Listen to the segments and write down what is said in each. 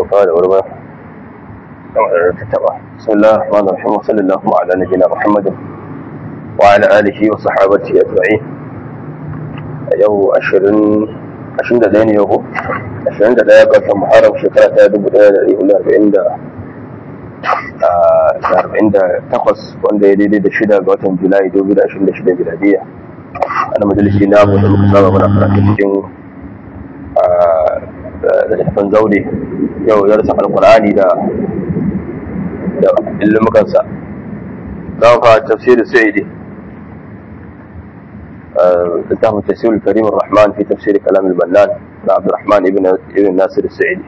sauka da wuri ba kamar ta taba bismillah rahman rahim wa sallallahu ala nabiyina muhammadin wa ala alihi wa sahabati ajma'in a yau 20 21 ne yau 21 ga watan muharram shekara ta 1440 takwas wanda ya daidai da shida ga watan julai 2026 miladiya ana majalisi na mu da muka saba muna karatu cikin da littafin zaune yau ya rasa alkur'ani da da ilmukansa za mu fara tafsir sa'idi littafin tafsir karim rahman fi tafsir kalam al-bannan na abdurrahman ibn ibn nasir sa'idi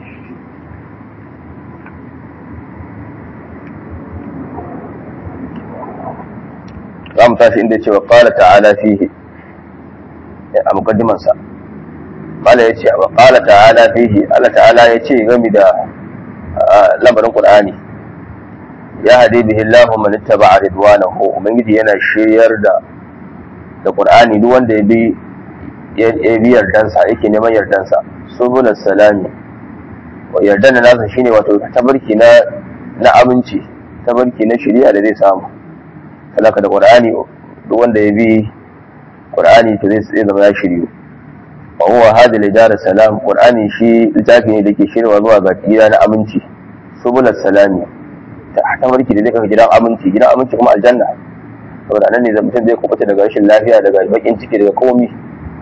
za mu tashi inda ya ce wa ƙala ta'ala fihi a mukaddimansa ƙala ya ce wa ƙala ta'ala fihi Allah ta'ala ya ce gami da lamarin ƙur'ani ya hade bihi Allah man ittaba ridwanahu ubangiji yana shiryar da da ƙur'ani duk wanda ya bi ya bi yardansa yake neman yardansa subulus salami wa yardan nasa shine wato tabarki na na aminci tabarki na shari'a da zai samu talaka da qur'ani duk wanda ya bi qur'ani to zai zama ya shiryu wa huwa hadi lidar salam qur'ani shi littafi ne da ke shirwa zuwa ga gida na aminci subulat salami ta tabarki da zai kafa gidan aminci gidan aminci kuma aljanna saboda nan ne mutum zai kubuta daga rashin lafiya daga bakin ciki daga komi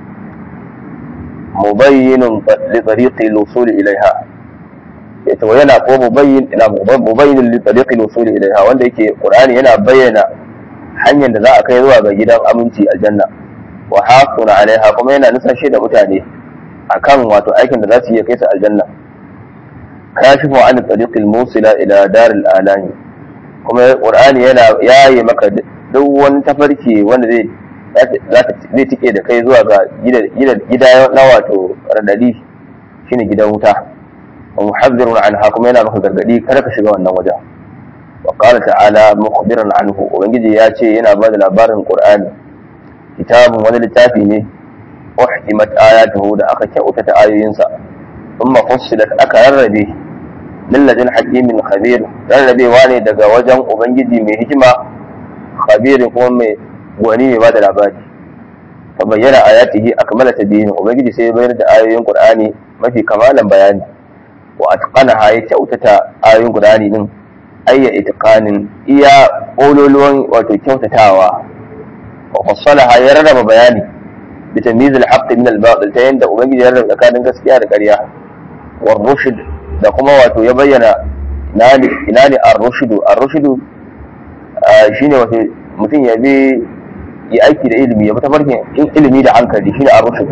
mubayyinun li tariqi al-wusul ilaiha yace wa yana ko mubayyin ina mubayyin li tariqi al-wusul ilaiha wanda yake qur'ani yana bayyana hanyar da za a kai zuwa ga gidan aminci aljanna wa haquna alaiha kuma yana nusashe da mutane akan wato aikin da za su iya kai su aljanna kashifu an tariqil musila ila daril alami kuma qur'ani yana yayi maka duk wani tafarki wanda zai zai tike da kai zuwa ga gida na wato radadi shine gidan wuta wa muhaddirun anha kuma yana maka gargadi kada ka shiga wannan wajen وقال تعالى مخبرا عنه ubangiji ya ce yana ba da labarin qur'ani kitabun wani littafi ne uhkimat ayatuhu da aka kyautata ayoyinsa thumma fussilat aka rarrabe min ladin hakimin khabir rarrabewa ne daga wajen ubangiji mai hikima khabir kuma mai gwani mai ba da labari fa bayyana ayatihi akmala tadyin ubangiji sai ya bayar da ayoyin qur'ani mafi kamalan bayani wa atqanaha ya kyautata ayoyin qur'ani din ayya itiqanin iya ololuwan wato kyautatawa wa fassalaha ya rarraba bayani bi tamyiz al-haqq min al-batil ta yanda ubangiji ya rarraba tsakanin gaskiya da ƙarya wa rushd da kuma wato ya bayyana ina ne ina ne ar-rushd ar-rushd shine wato mutum ya bi yi aiki da ilimi ya bi tafarkin ilimi da hankali shine ar-rushd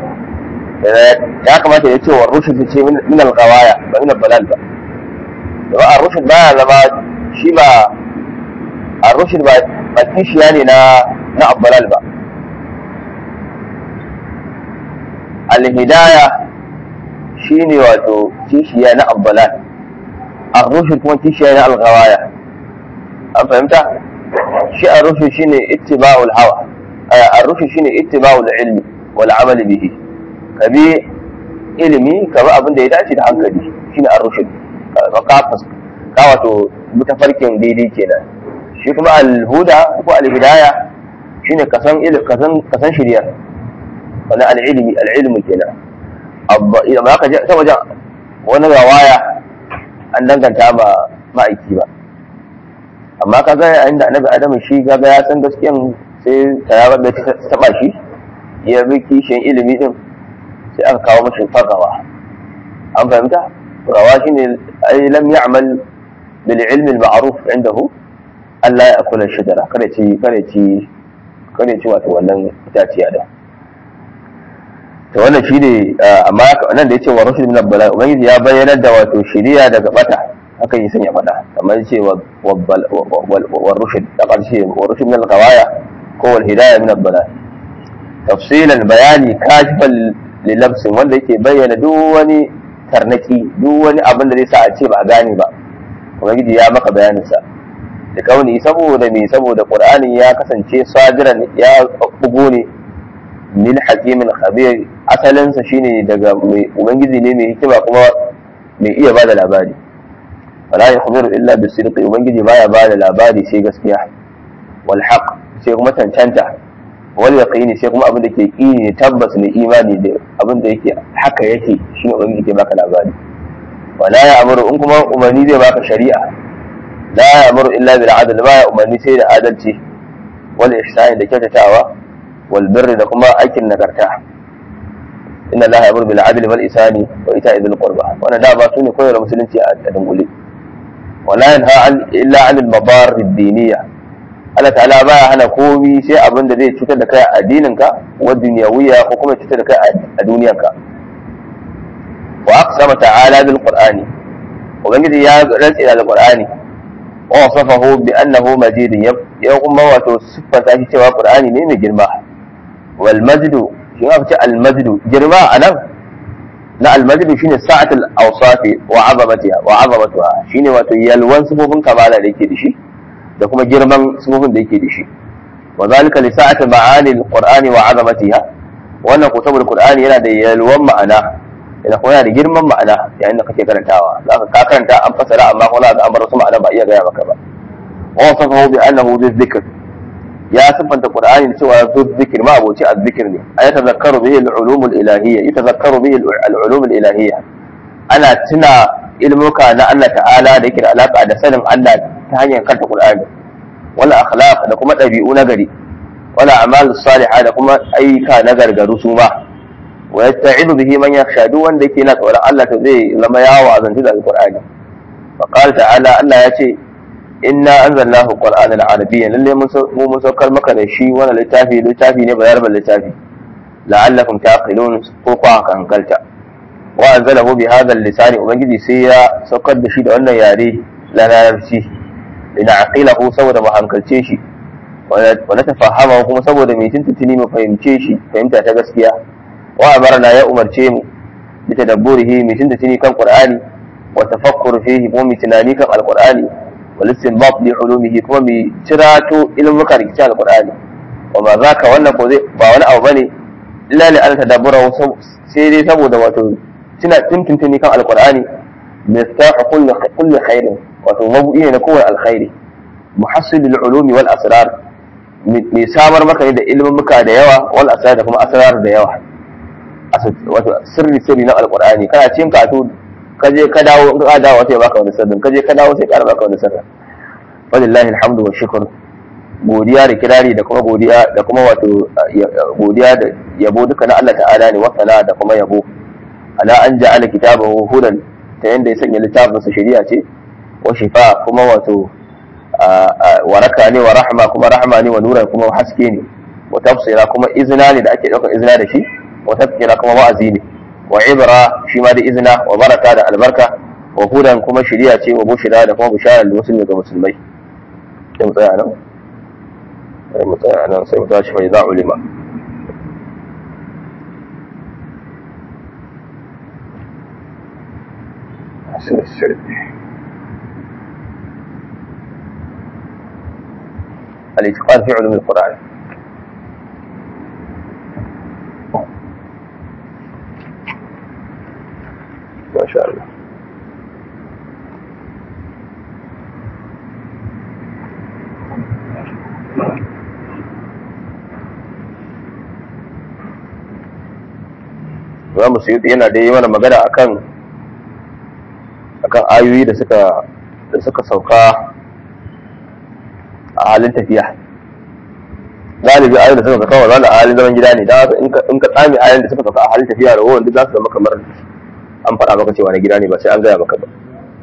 ya kamata ya ce wa rushd ce min al-qawaya ba min al-balal ba ba a rushid ba ya zama shi ba a rushid ba ba kishiya ne na na abbalal ba alhidaya shi ne wato kishiya na abbalal a rushid kuma kishiya na alghawaya an fahimta shi a rushid shi ne ittiba'ul hawa a rushid shi ne ittiba'ul ilmi wal amali bihi ka bi ilimi ka bi abin da ya dace da hankali shi ne a rushid kafas ka wato tafarkin daidai kenan shi kuma alhuda ko alhidaya shine kasan kasan kasan shari'a wani al'ilmi al'ilmi kenan abba idan ba ka je ta wajen wani rawaya an danganta ba ma'aiki ba amma ka ga inda annabi adamu shi kaga ya san gaskiyan sai ta da ta taba shi ya bi kishin ilimi din sai aka kawo mashi fagawa an fahimta rawa shine ai lam ya'mal bil ilm al ma'ruf indahu Allah ya akula shajara kada ci kada ci kada ci wato wannan itaciya da to wannan shine amma nan da yace wa rushd min al ubangiji ya bayyana da wato shiriya daga bata haka yi sanya fada kamar yace wa wa rushd da karshe wa rushd min al qawaya ko wal hidayah min al bala tafsilan bayani kashifan lilabsin wanda yake bayyana duk wani tarnaki duk wani abin da zai sa a ce ba a gane ba ubangiji ya maka bayaninsa da kauni saboda me saboda qur'ani ya kasance sadiran ya bugo ne min hakimin khabir asalinsa shine daga mai ubangiji ne mai hikima kuma mai iya bada labari wala yakhbiru illa bisidqi ubangiji baya bada labari sai gaskiya wal haqq sai kuma cancanta wal yaqini sai kuma abin da ke kini ne tabbas ne imani da abin da yake haka yake shine ubangiji ke baka labari wala ya amuru in kuma umarni zai baka shari'a la ya amuru illa bil adl ba ya umarni sai da adalci wal ihsani da kyautatawa wal birri da kuma aikin nagarta inna allaha ya'muru bil adli wal ihsani wa ita'i dhil qurba wannan da ba su ne koyar musulunci a dangule wala yanha illa 'anil mabar ad-diniyya Allah ta'ala baya hana komi sai abin da zai cutar da kai a addininka wa dunyawiya ko kuma cutar da kai a duniyarka wa aqsama ta'ala bil qur'ani ubangiji ya rantsi da qur'ani wa wasafahu bi annahu majid ya kuma wato siffanta shi cewa qur'ani ne mai girma wal majdu shi ma fice al majdu girma anan na al majdu shine sa'atul awsafi wa 'azamatiha wa 'azamatuha shine wato yalwan sifofin kamala da yake da shi da kuma girman sifofin da yake da shi wa zalika li sa'ati ma'ani al-qur'ani wa 'azamatiha wannan ko saboda qur'ani yana da yalwan ma'ana yana kuma yana da girman ma'ana yayin da kake karantawa zaka ka karanta an fasara amma kuma za an bar wasu ma'ana ba iya gaya maka ba wa wasafahu bi annahu dhikr ya sifanta qur'ani da cewa zu dhikr ma abuci az-zikr ne ay tazakkaru bihi al-ulum al-ilahiyya yatazakkaru bihi al-ulum al-ilahiyya ana tuna ilmuka na Allah ta'ala da yake da alaka da sanin Allah ta hanyar kanta Qur'ani wala akhlaq da kuma ɗabi'u na gari wala a'mal salihah da kuma ayyuka na gargaru su ma wa yasta'idu bihi man yakhsha duk wanda yake na tsoron Allah to zai zama yawo azanci da Qur'ani fa qala ta'ala Allah ya ce inna anzalnahu qur'anan arabiyyan lalle mu mun saukar maka da shi wannan littafi littafi ne bayar littafi la'allakum taqilun ko ku hankalta wa anzalahu bi hadha al-lisan ubangiji sai ya saukar da shi da wannan yare la larabci lina'qilahu saboda mu hankalce shi wa na tafahama kuma saboda mai tuntuntuni mu fahimce shi fahimta ta gaskiya wa amarna ya umarce mu bi tadabburihi mai tuntuntuni kan qur'ani wa tafakkur fihi kuma mai tunani kan alqur'ani wal istinbat li ulumihi kuma mai cirato ilmuka da kitab alqur'ani wa ma zaka wannan ko zai ba wani abu bane illa li an tadabbura sai dai saboda wato tuna tuntuntuni kan alqur'ani miftahu kulli kulli khairin wato mabu'i ne na kowane alkhairi muhassilul ulumi wal asrar mai samar maka ne da ilimin muka da yawa wal asrar da kuma asrar da yawa wato sirri sirri na alqur'ani kana cin katu ka je ka dawo in ka dawo sai baka wani sirrin ka je ka dawo sai ka baka wani sirrin wallahi alhamdu wa shukr godiya da kirari da kuma godiya da kuma wato godiya da yabo duka na Allah ta'ala ne wasana da kuma yabo ala an ja'ala kitabahu hudan ta yanda ya sanya littafinsa shari'a ce wa shifa kuma wato waraka ne wa rahma kuma rahma ne wa nura kuma haske ne wa tafsira kuma izina ne da ake ɗaukar izina da shi wa tafsira kuma wa'azi ne wa ibra shi ma da izina wa baraka da albarka wa hudan kuma shari'a ce wa bushira da kuma bishara da musulmi ga musulmai sai mu tsaya nan sai mu tsaya nan sai mu tashi fa idza ulima الاتقان في علوم القرآن ما شاء الله Imam Suyuti yana da yi mana magana akan akan ayoyi da suka da suka sauka a halin tafiya galibi ayoyin da suka sauka wa a halin zaman gida ne da in ka tsami ayoyin da suka sauka a halin tafiya da wanda za su zama kamar an faɗa maka cewa na gida ne ba sai an gaya maka ba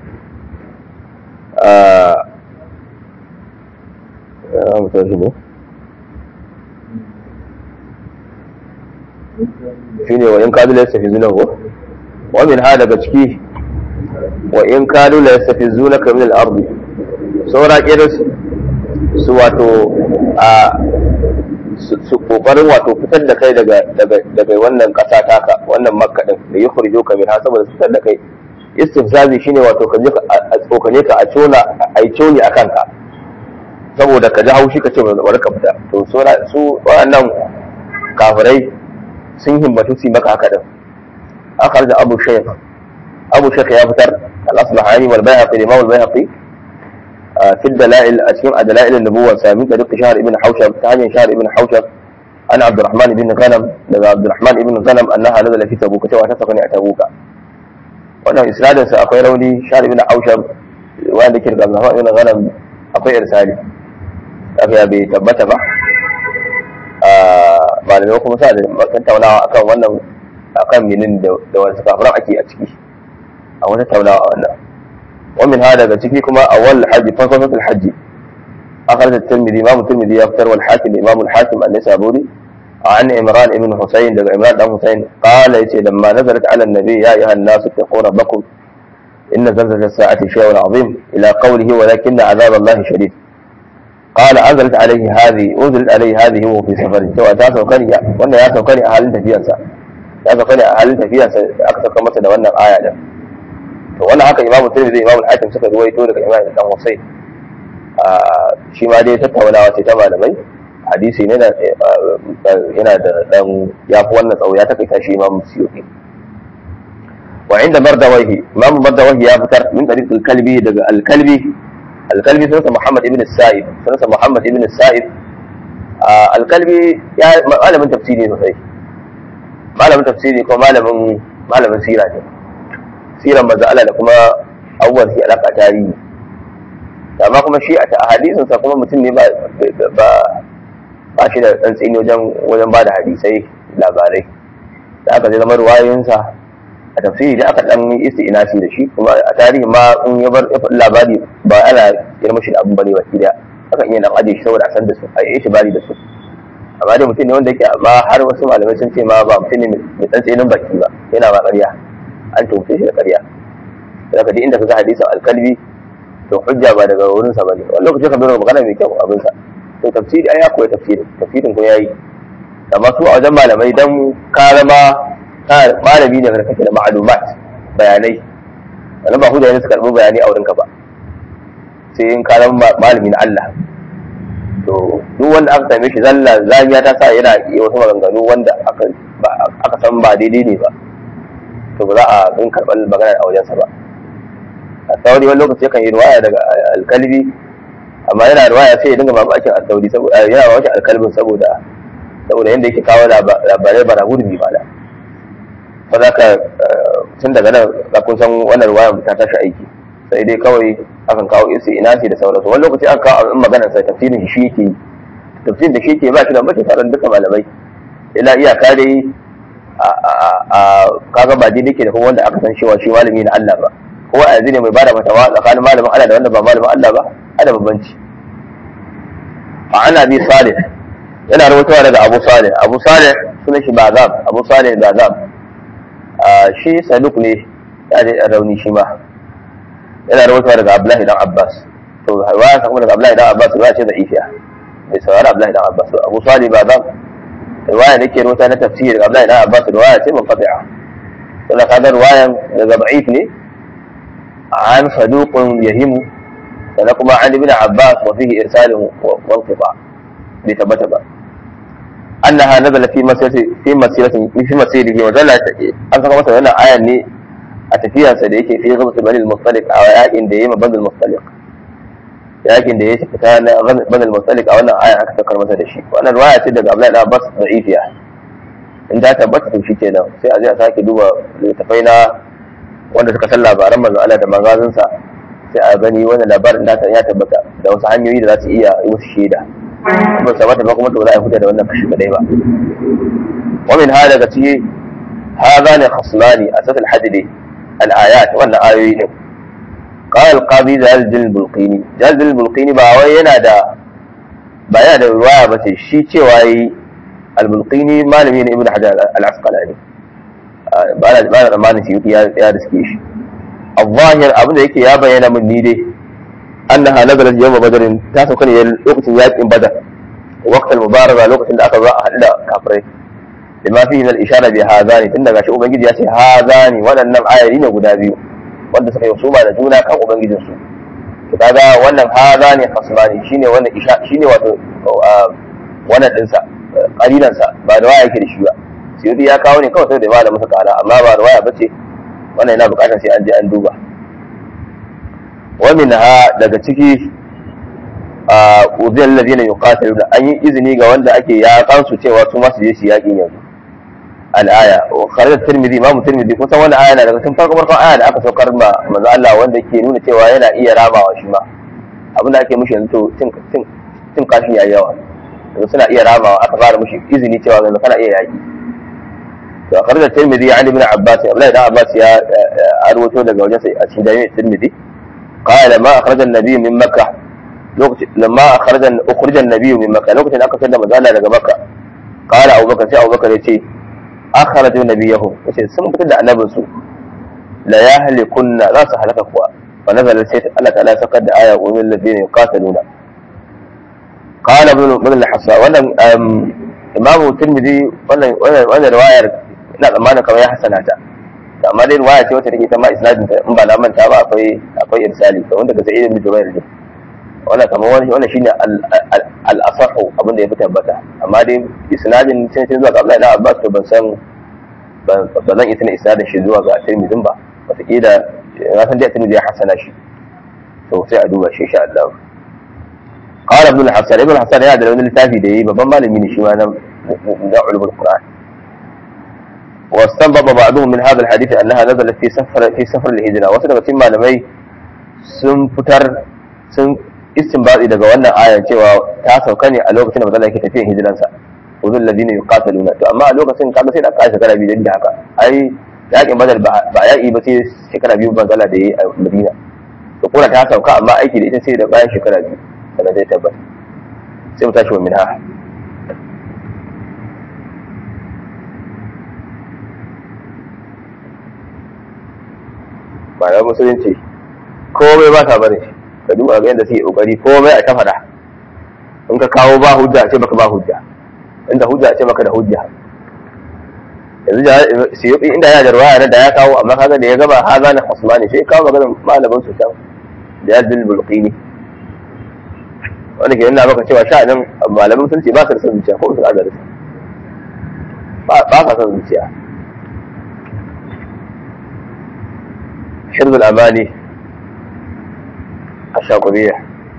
shi ne wa in kadu la yastafizuna ko wa min ha daga ciki wa in kadu la yastafizunaka min al-ardi saura kiris su wato a su kokarin wato fitar da kai daga daga wannan kasa taka wannan makka din da ya kurjo ka min saboda su fitar da kai istifzazi shine wato ka je a tsokane ka a cona a yi coni a kanka saboda ka ji haushi ka ce bari ka fita to su waɗannan kafirai sun himmatu su maka haka din akar da abu shaykh abu shekh ya fitar al-asbahani wal bayhaqi imam al-bayhaqi في الدلائل أشياء دلائل النبوة سامي طريق شهر ابن حوشب ثاني شهر ابن حوشب عن عبد الرحمن بن غنم لدى عبد الرحمن بن غنم أنها نزل في تبوك سوى تسقني تبوك وأنه إسنادا سأقوي روني شهر ابن حوشب وأن ذكر عبد الرحمن بن غنم أقوي إرسالي أخي أبي تبت بع malamai kuma sa da tattaunawa akan wannan akan minin da wasu kafiran ake a ciki a wata tattaunawa wannan ومن هذا بتكي كما أول الحج فصلة الحج أخرج الترمذي إمام الترمذي يفتر والحاكم إمام الحاكم النسابوري عن عمران بن حسين دقى عمران بن حسين قال يتي لما نزلت على النبي يا أيها الناس اتقوا ربكم إن زلزلة الساعة شيء عظيم إلى قوله ولكن عذاب الله شديد قال أنزلت عليه هذه أنزلت عليه هذه وهو في سفر سواء تاسو كريا وأن يا سو كريا أهل تفيا يا سو كريا أهل تفيا أكثر كما سنة وأن الآية ده to wannan haka imamu tirmidhi imamu al-hakim suka ruwaito daga imam dan husayn shi ma dai tattaunawa ce ta malamai hadisi ne da yana da dan ya fi wannan tsawo ya takaita shi imam suyuti wa inda mardawahi imam mardawahi ya fitar min tariq al-kalbi daga al-kalbi al-kalbi sunansa muhammad ibn sa'id sunansa muhammad ibn sa'id al-kalbi ya malamin tafsiri sosai malamin tafsiri ko malamin malamin sira ne siran manzo Allah da kuma abubuwan shi alaka tarihi amma kuma shi a hadisin sa kuma mutum ne ba ba shi da dan tsini wajen wajen bada hadisai labarai da aka zama ruwayoyinsa a tafsiri da aka dan isti'nasi da shi kuma a tarihi ma in ya bar labari ba ana girma shi da abun bane baki da aka iya dan aje shi saboda a san da su a yi bari da su amma dai mutum ne wanda yake amma har wasu malamai sun ce ma ba mutum ne mai dan tsinin baki ba yana ba ƙarya an tumfe shi da ƙarya da ka inda ka ga hadisin alkalbi to hujja ba daga wurin sa bane wani lokaci ka bayar magana mai kyau abin sa to tafsiri ai ya koyi tafsiri tafsirin ko yayi amma su a wajen malamai dan ka zama malami ne da kake da ma'lumat bayanai wannan ba hujja ne su karɓi bayani a wurinka ba sai in ka zama malami na Allah to duk wanda aka same shi zalla zamiya ta sa yana yi wasu maganganu wanda aka san ba daidai ne ba to ba za a in karɓar magana a wajensa ba a sauri wani lokaci yakan yi ruwaya daga alkalbi amma yana ruwaya sai ya dinga mamakin alsauri saboda yana mamakin alkalbin saboda saboda yadda yake kawo labarai bara gurbi ba da ba za ka tun daga nan ka kun san wannan ruwaya ta tashi aiki sai dai kawai akan kawo isi ina ce da sauransu wani lokaci aka kawo abin maganar sa tafsirin shi yake yi tafsirin da shi yake ba shi da mace taron duka malamai ila iyaka dai a kaga ba daidai ke da kuma wanda aka san cewa shi malami na Allah ba ko a yanzu ne mai bada fatawa tsakanin malamin Allah da wanda ba malamin Allah ba ada bambanci a ana bi salih yana rubutawa daga Abu Salih Abu Salih sunan shi Bazam Abu Salih Bazam shi saduk ne ya da rauni shi ma yana rubutawa daga Abdullahi dan Abbas to riwaya kuma daga Abdullahi dan Abbas riwaya ce da ifiya bai saurari Abdullahi dan Abbas Abu Salih Bazam riwaya da ke rubuta na tafsir daga Abdullahi dan Abbas riwaya ce munqati'a sai ka ga riwayan daga da'if ne an saduqun yahimu sannan kuma an ibn Abbas wa fihi irsalun wa inqita bai tabbata ba annaha nazala fi masirati fi masirati fi masirihi wa zalla an saka masa wannan ayan ne a tafiyarsa da yake fi gabas bani al-mustaliq a yakin da yayi bani al-mustaliq yakin da ya fita na bani al-mustaliq a wannan aya aka sakar masa da shi wannan riwaya ce daga Abdullahi Abbas da'ifiya in ta tabbata to shikenan sai a je a sake duba littafai na wanda suka san labaran manzo Allah da magazin sa sai a gani wannan labarin da ya tabbata da wasu hanyoyi da za su iya yi musu shaida ba sa mata ba kuma to za a fita da wannan kashi kadai ba wa min hada daga cikin هذان خصمان أساس الحدد الآيات وأن آيوين قال القاضي جلال البلقيني جلال البلقيني باوي yana da ba yana da ruwaya ba ce shi cewa yi albulqini malami ne ibnu hajar al-asqalani ba na ba na tsammanin shi ya ya riske shi al-zahir abin da yake ya bayyana min ni dai annaha nazalat yawm badrin ta sauka ne lokacin yakin badar waqt al-mubaraza lokacin da aka zo a hadu da kafirai lima fihi min al-ishara bi hadani tun daga shi ubangiji ya ce hadani waɗannan ayoyi ne guda biyu wanda suka yi suma da juna kan ubangijin su to kaga wannan hadani khasmani shine wannan isha shine wato wannan dinsa qalilan sa ba da waya yake da shi ba siyudi ya kawo ne kawai sai da malamin sa kala amma ba da waya bace wannan yana bukatar sai an je an duba wa minha daga ciki a uziyar ladina yuqatiluna an yi izini ga wanda ake yakan su cewa su ma su je su yakin yanzu al-aya wa kharajat tirmidhi imamu tirmidhi kun san wannan aya na daga tun farko farkon aya da aka saukar ma manzo Allah wanda ke nuna cewa yana iya rabawa shi ma abin da ake mushi yanzu to cin cin cin kashin yayi yawa yanzu suna iya rabawa aka fara mushi izini cewa yanzu kana iya yaki to kharajat tirmidhi an ibn abbas abdullahi dan abbas ya arwato daga wajen sai a cikin jami'in tirmidhi قال ما أخرج النبي من مكة لما أخرج أخرج النبي من مكة لو كنت أكثر لما قال لك مكة قال أبو بكر سي أبو بكر يتي أخرجوا نبيهم يتي سمع كتد النبي سو لا يهلكن لا سهلك أخوة فنزل السيف الله تعالى سقد آية ومن الذين يقاتلون قال ابن ابن الحصى وانا إمام الترمذي وانا وانا رواية لا ما أنا كما يحسنها amma dai ruwaya ce wacce take ta ma isnadin ta in ba na manta ba akwai akwai irsali to wanda ga sa'id ibn jubair ne wannan kamar wani wannan shine al asahu abin da ya fi tabbata amma dai isnadin cin cin zuwa ga Abdullahi ibn Abbas to ban san ba zan iya tana isnadin shi zuwa ga Tirmidhi ba wataƙila na san dai Tirmidhi ya hasana shi to sai a duba shi insha Allah قال ابن الحسن ابن الحسن ya da wani littafi da yi babban malami ne shi ma na na ulumul qur'an واستنبط بعضهم من هذا الحديث انها نزلت في سفر في سفر الهجره wasu daga cikin malamai sun fitar sun istinbati daga wannan ayan cewa ta sauka ne a lokacin da manzon yake tafiyan hijiransa uzul ladina yuqataluna to amma a lokacin kaga sai da kai shekara biyu da haka ai yakin badal ba yaƙi ba sai shekara biyu manzala da yi a madina to kuma ta sauka amma aiki da ita sai da bayan shekara biyu sannan zai tabbata sai mu tashi wa minha bayan musulunci komai ba ta barin shi ka duba ga yadda suke kokari komai a ta faɗa in ka kawo ba hujja a ce baka ba hujja inda hujja a ce baka da hujja yanzu siyuki inda yana da ruwaya da ya kawo amma kaga da ya gaba haza na usmani sai kawo maganar malamin su can da ya dil bulqini wanda ke nuna maka cewa sha'anin malamin sun ce ba su da son zuciya ko su da ba ba sa son zuciya حفظ الأماني الشاطبية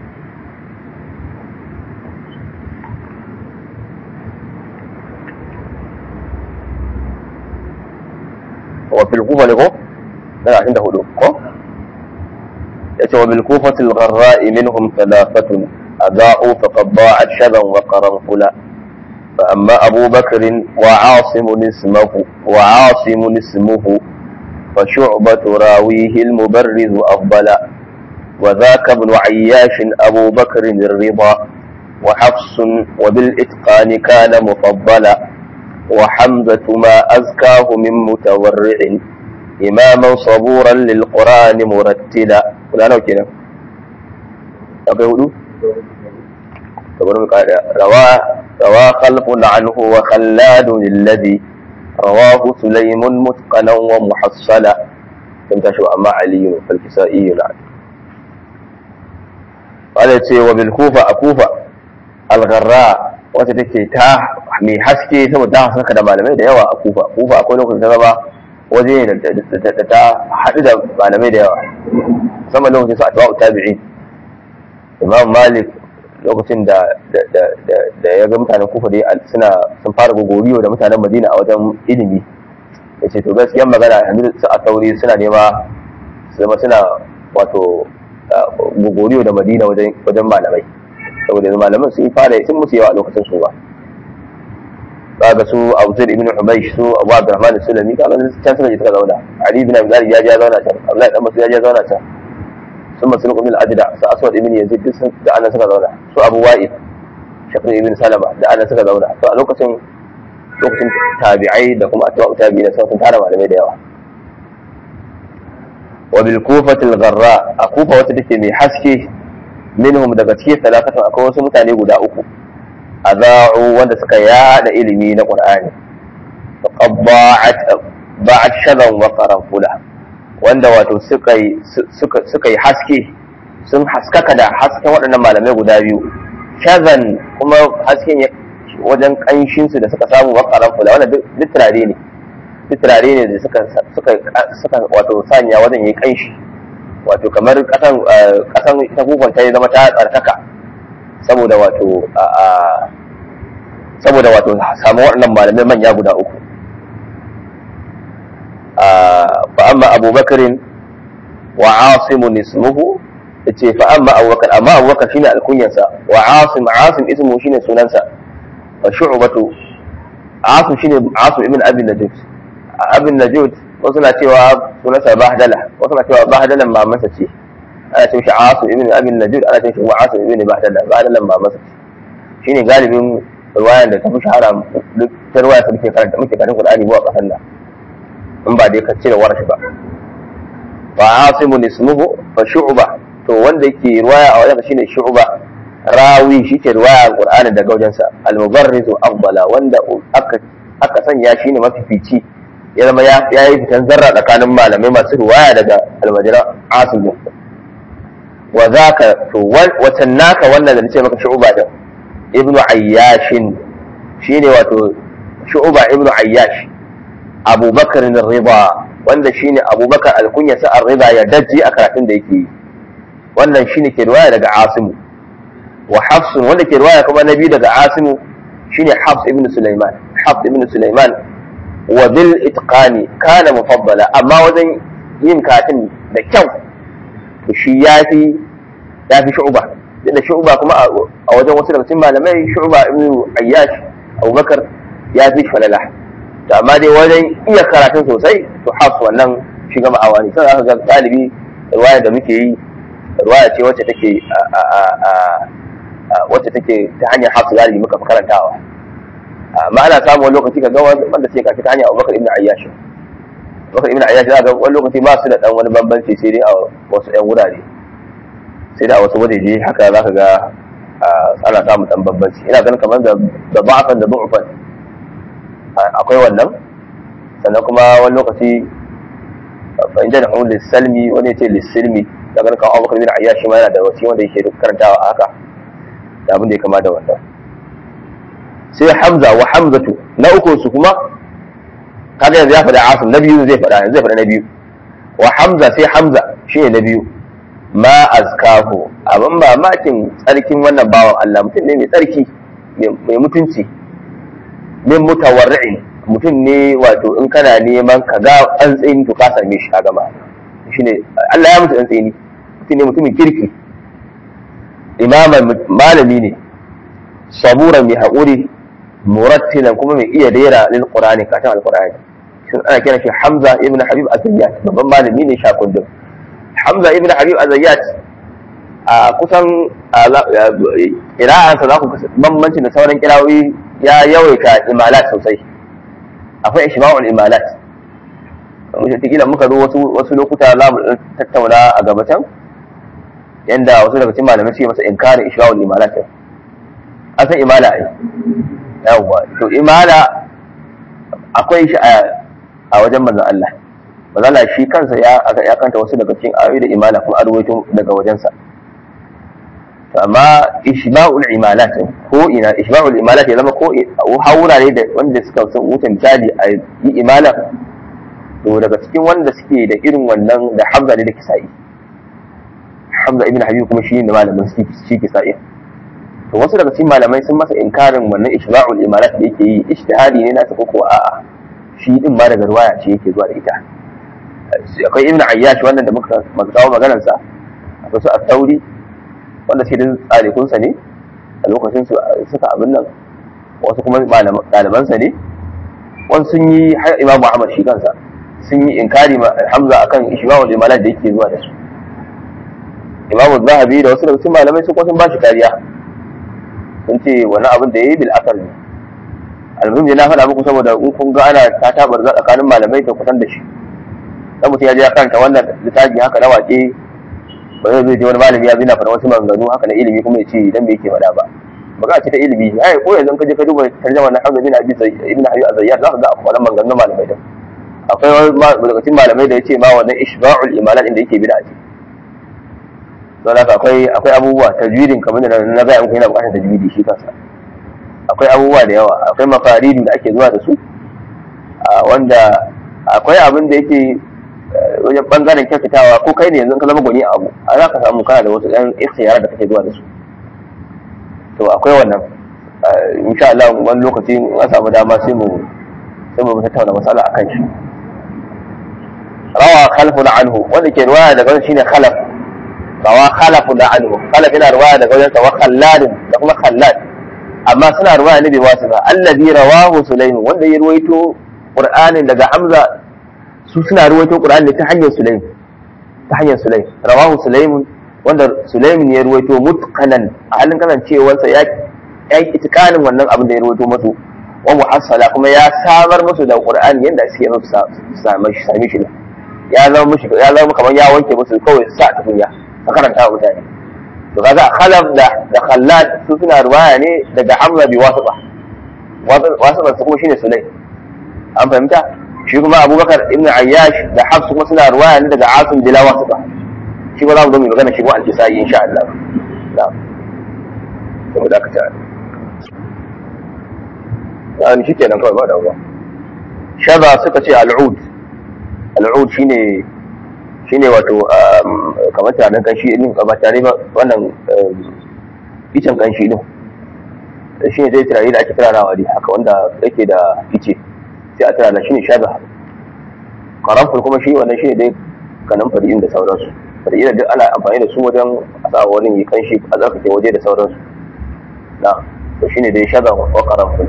وفي الكوفة لكو لا عنده هدوء كو وبالكوفة الغراء منهم ثلاثة أضاءوا فقد ضاعت شذا وقرنفلا فأما أبو بكر وعاصم اسمه وعاصم اسمه فشعبة راويه المبرز أفضل وذاك ابن عياش أبو بكر الرضا وحفص وبالإتقان كان مفضلا وحمزة ما أزكاه من متورع إماما صبورا للقرآن مرتلا ولا نو كده أقول روى روى خلف عنه وخلاد الذي رواه سليم متقنا ومحصلا كم تشو أما علي فالكسائي نعم قال يتي وبالكوفة أكوفة الغراء wata take ta mai haske saboda ta haskaka da malamai da yawa a kufa kufa akwai lokacin ta zama waje ne da ta haɗu da malamai da yawa musamman lokacin su a tawa tabi'in imam malik lokacin da da ya ga mutanen kufa dai suna sun fara gogoriyo da mutanen madina a wajen ilimi ya ce to gaskiyan magana yanzu su a tauri suna nema su zama suna wato gogoriyo da madina wajen malamai saboda yanzu malaman sun fara sun musu yawa a lokacin su ba kaga su Abu Zaid ibn Hubaysh su Abu Abdurrahman Sulami kaga can suka je suka zauna Ali ibn Abi Talib ya je zauna can Abdullahi dan Mas'ud ya je zauna can sun masu ibn al-Ajda su Aswad ibn Yazid duk sun da annan suka zauna su Abu Wa'id Shakir ibn Salama da annan suka zauna to a lokacin lokacin tabi'ai da kuma atba'u tabi'in sun tara malamai da yawa wa bil kufati al-gharra a kufa wata take mai haske minhum daga cikin talakatan akwai wasu mutane guda uku aza'u wanda suka yada ilimi na qur'ani faqad ba'at shadan wa qaranfula wanda wato suka yi suka suka yi haske sun haskaka da hasken waɗannan malamai guda biyu shazan kuma hasken wajen kanshin su da suka samu wa qaranfula wanda duk turare ne turare ne da suka suka suka wato sanya wajen yi kanshi wato kamar kasan kasan ta kukun ta zama ta tsarkaka saboda wato saboda wato samu waɗannan malamai manya guda uku fa amma abubakarin wa asimun ismuhu yace fa amma abubakar amma abubakar shine alkunyansa wa asim asim ismuhu shine sunansa wa shu'batu asim shine asim ibn abi najud abin najud wasu na cewa sunansa bahdala wasu na cewa bahdalan mamansa ce ana ce shi asim ibn abi najud ana ce shi wa asim ibn bahdala bahdalan mamansa ce shine galibin ruwayan da ta fi shahara duk ta ruwaya ta muke karanta muke karanta Qur'ani ba a kasan nan in ba dai ka cire warashi ba fa asimun ismuhu fa shu'ba to wanda yake ruwaya a wajen shine shu'ba rawi shike ruwaya Qur'ani daga wajensa al-mubarrizu afdala wanda aka aka sanya shine mafifici ya zama ya yi fitan zarra tsakanin malamai masu ruwaya daga almajiran asim wa zaka to watan naka wannan da nace maka shu'ba din ibnu ayyashin shine wato shu'ba ibnu ayyash abubakar rida wanda shine abubakar alkunyasa ar-rida ya daji a karatun da yake yi wannan shine ke riwaya daga asimu wa hafs wanda ke riwaya kuma nabi daga asimu shine hafs ibn sulaiman hafs ibn sulaiman wa bil itqani kana mufaddala amma wajen yin katin da kyau to shi yafi yafi shu'ba da shu'ba kuma a wajen wasu daga cikin malamai shu'ba ibn ayyash abubakar ya fi falala to amma dai wajen iya karatun sosai to hafs wannan shiga ma'awa ne sai aka ga galibi riwaya da muke yi riwaya ce wacce take wacce take ta hanyar hafs galibi muka fi karantawa amma ana samun wani lokaci ka ga wanda sai kashi ta hanyar abubakar ibn ayyash abubakar ibn ayyash za ga wani lokaci ba su da dan wani bambanci sai dai a wasu yan wurare sai da a wasu wajeje haka za ka ga ana samun dan bambanci ina ganin kamar da da ba'afan da du'ufan akwai wannan sannan kuma wani lokaci fa inda da hulul salmi wani ce lissilmi da ganin kawo abubakar bin ayyashi ma yana da wasi wanda yake karantawa a haka da abin da ya kama da wannan sai hamza wa hamzatu na uku su kuma kaga yanzu ya faɗa asim na biyu zai faɗa yanzu zai faɗa na biyu wa hamza sai hamza shi ne na biyu ma azkahu abin mamakin tsarkin wannan bawan Allah mutum ne mai tsarki mai mutunci min mutawarri'in mutum ne wato in kana neman ka ga an tsini to ka same shi a gama shine Allah ya mutu an tsini mutum ne mutumin kirki imaman malami ne saburan mai haƙuri murattilan kuma mai iya rera lil qur'ani katon alqur'ani shin ana kiran shi Hamza ibn Habib az-Zayyat babban malami ne shakundin Hamza ibn Habib az-Zayyat a kusan kira'ansa za ku bambanci da sauran kirawoyi ya yawaita imalat sosai akwai ishba'ul imalat wataƙila muka zo wasu wasu lokuta za mu tattauna a gaba can yanda wasu daga cikin malamai suke masa inkarin ishba'ul imalat an san imala ai yawwa to imala akwai shi a wajen manzon Allah manzon Allah shi kansa ya ya kanta wasu daga cikin ayoyi da imala kuma arwaito daga wajensa to amma ishba'ul imalat ko ina ishba'ul imalat ya zama ko haura ne da wanda suka san wuce misali a yi imala to daga cikin wanda suke da irin wannan da Hamza ne da Kisa'i Hamza ibn Habib kuma shi ne malamin shi Kisa'i to wasu daga cikin malamai sun masa inkarin wannan ishba'ul imalat da yake yi ijtihadi ne nasa ko a'a shi din ma daga ruwaya ce yake zuwa da ita akwai ibn Ayyash wannan da muka kawo maganar sa akwai su at-Tauri wanda sai din tsarikunsa ne a lokacin su suka abin nan wasu kuma ɗalibansa ne wasu sun yi har imamu ahmad shi kansa sun yi inkari ma hamza akan ishmaul imalat da yake zuwa da su imamu zahabi da wasu daga cikin malamai sun sun ba shi kariya sun ce wani abin da ya yi bil asar ne almuhim na faɗa muku saboda in kun ga ana ta tabar tsakanin malamai da kusan da shi dan mutum ya je ya karanta wannan littafi haka na waƙe ba zai je wani malami ya zina fara wasu maganganu haka na ilimi kuma ya ce idan bai yake faɗa ba magana ce ta ilimi ai ko yanzu ka je ka duba tarjuma na Hamza bin Abi ibn Abi Azayyad za ka ga akwai maganganun malamai din akwai wani daga cikin malamai da yace ma wannan ishba'ul imalan inda yake bid'a ce don haka akwai akwai abubuwa tajwidin kamar da na ga muku yana bukatar tajwidi shi kansa akwai abubuwa da yawa akwai mafaridu da ake zuwa da su wanda akwai abin da yake wajen bangaren kyautatawa ko kai ne yanzu ka zama gwani a abu a za ka samu kana da wasu ɗan ikhtiyara da kake zuwa da su to akwai wannan insha Allah wani lokaci an samu dama sai mu sai mu tattauna masala akan shi rawa khalfun anhu wanda ke ruwaya daga wajen shine khalaf rawa khalafun anhu khalaf yana ruwaya daga wajen sa wa khallad da kuma khallad amma suna ruwaya ne bai wasu ba allazi rawahu sulaim wanda ya ruwaito qur'anin daga hamza su suna ruwaito qur'ani ta hanyar sulaim ta hanyar sulaim rawahu sulaim wanda sulaim ne ya ruwaito mutqanan a halin kasancewarsa ya ya yi itikanin wannan abin da ya ruwaito musu wa muhassala kuma ya samar musu da qur'ani yanda suke so su same shi same shi ya zama mushi ya zama kamar ya wanke musu kawai su sa tukunya ka karanta wa mutane to kaga khalaf da da khallad su suna ruwaya ne daga hamza bi wasita wasita su kuma shine sulay an fahimta shi kuma abubakar ibn ayyash da hafs kuma suna ruwaya ne daga asim bila wasita shi ba za mu zo mu magana shi ko al-kisai insha Allah na'am saboda aka ta yani shi kenan kawai ba da ba shaba suka ce al'ud al'ud shine shine wato kamar tarin kanshi din ba tare ba wannan icen kanshi din shi ne zai turare da ake turarawa dai haka wanda yake da ice sai a turara shine shaba karamfur kuma shi wannan shine dai kanan fari'in da sauransu fari'in duk ana amfani da su wajen a sa wurin yi kanshi a tsarkake waje da sauransu na to shine dai shaba wa karamfur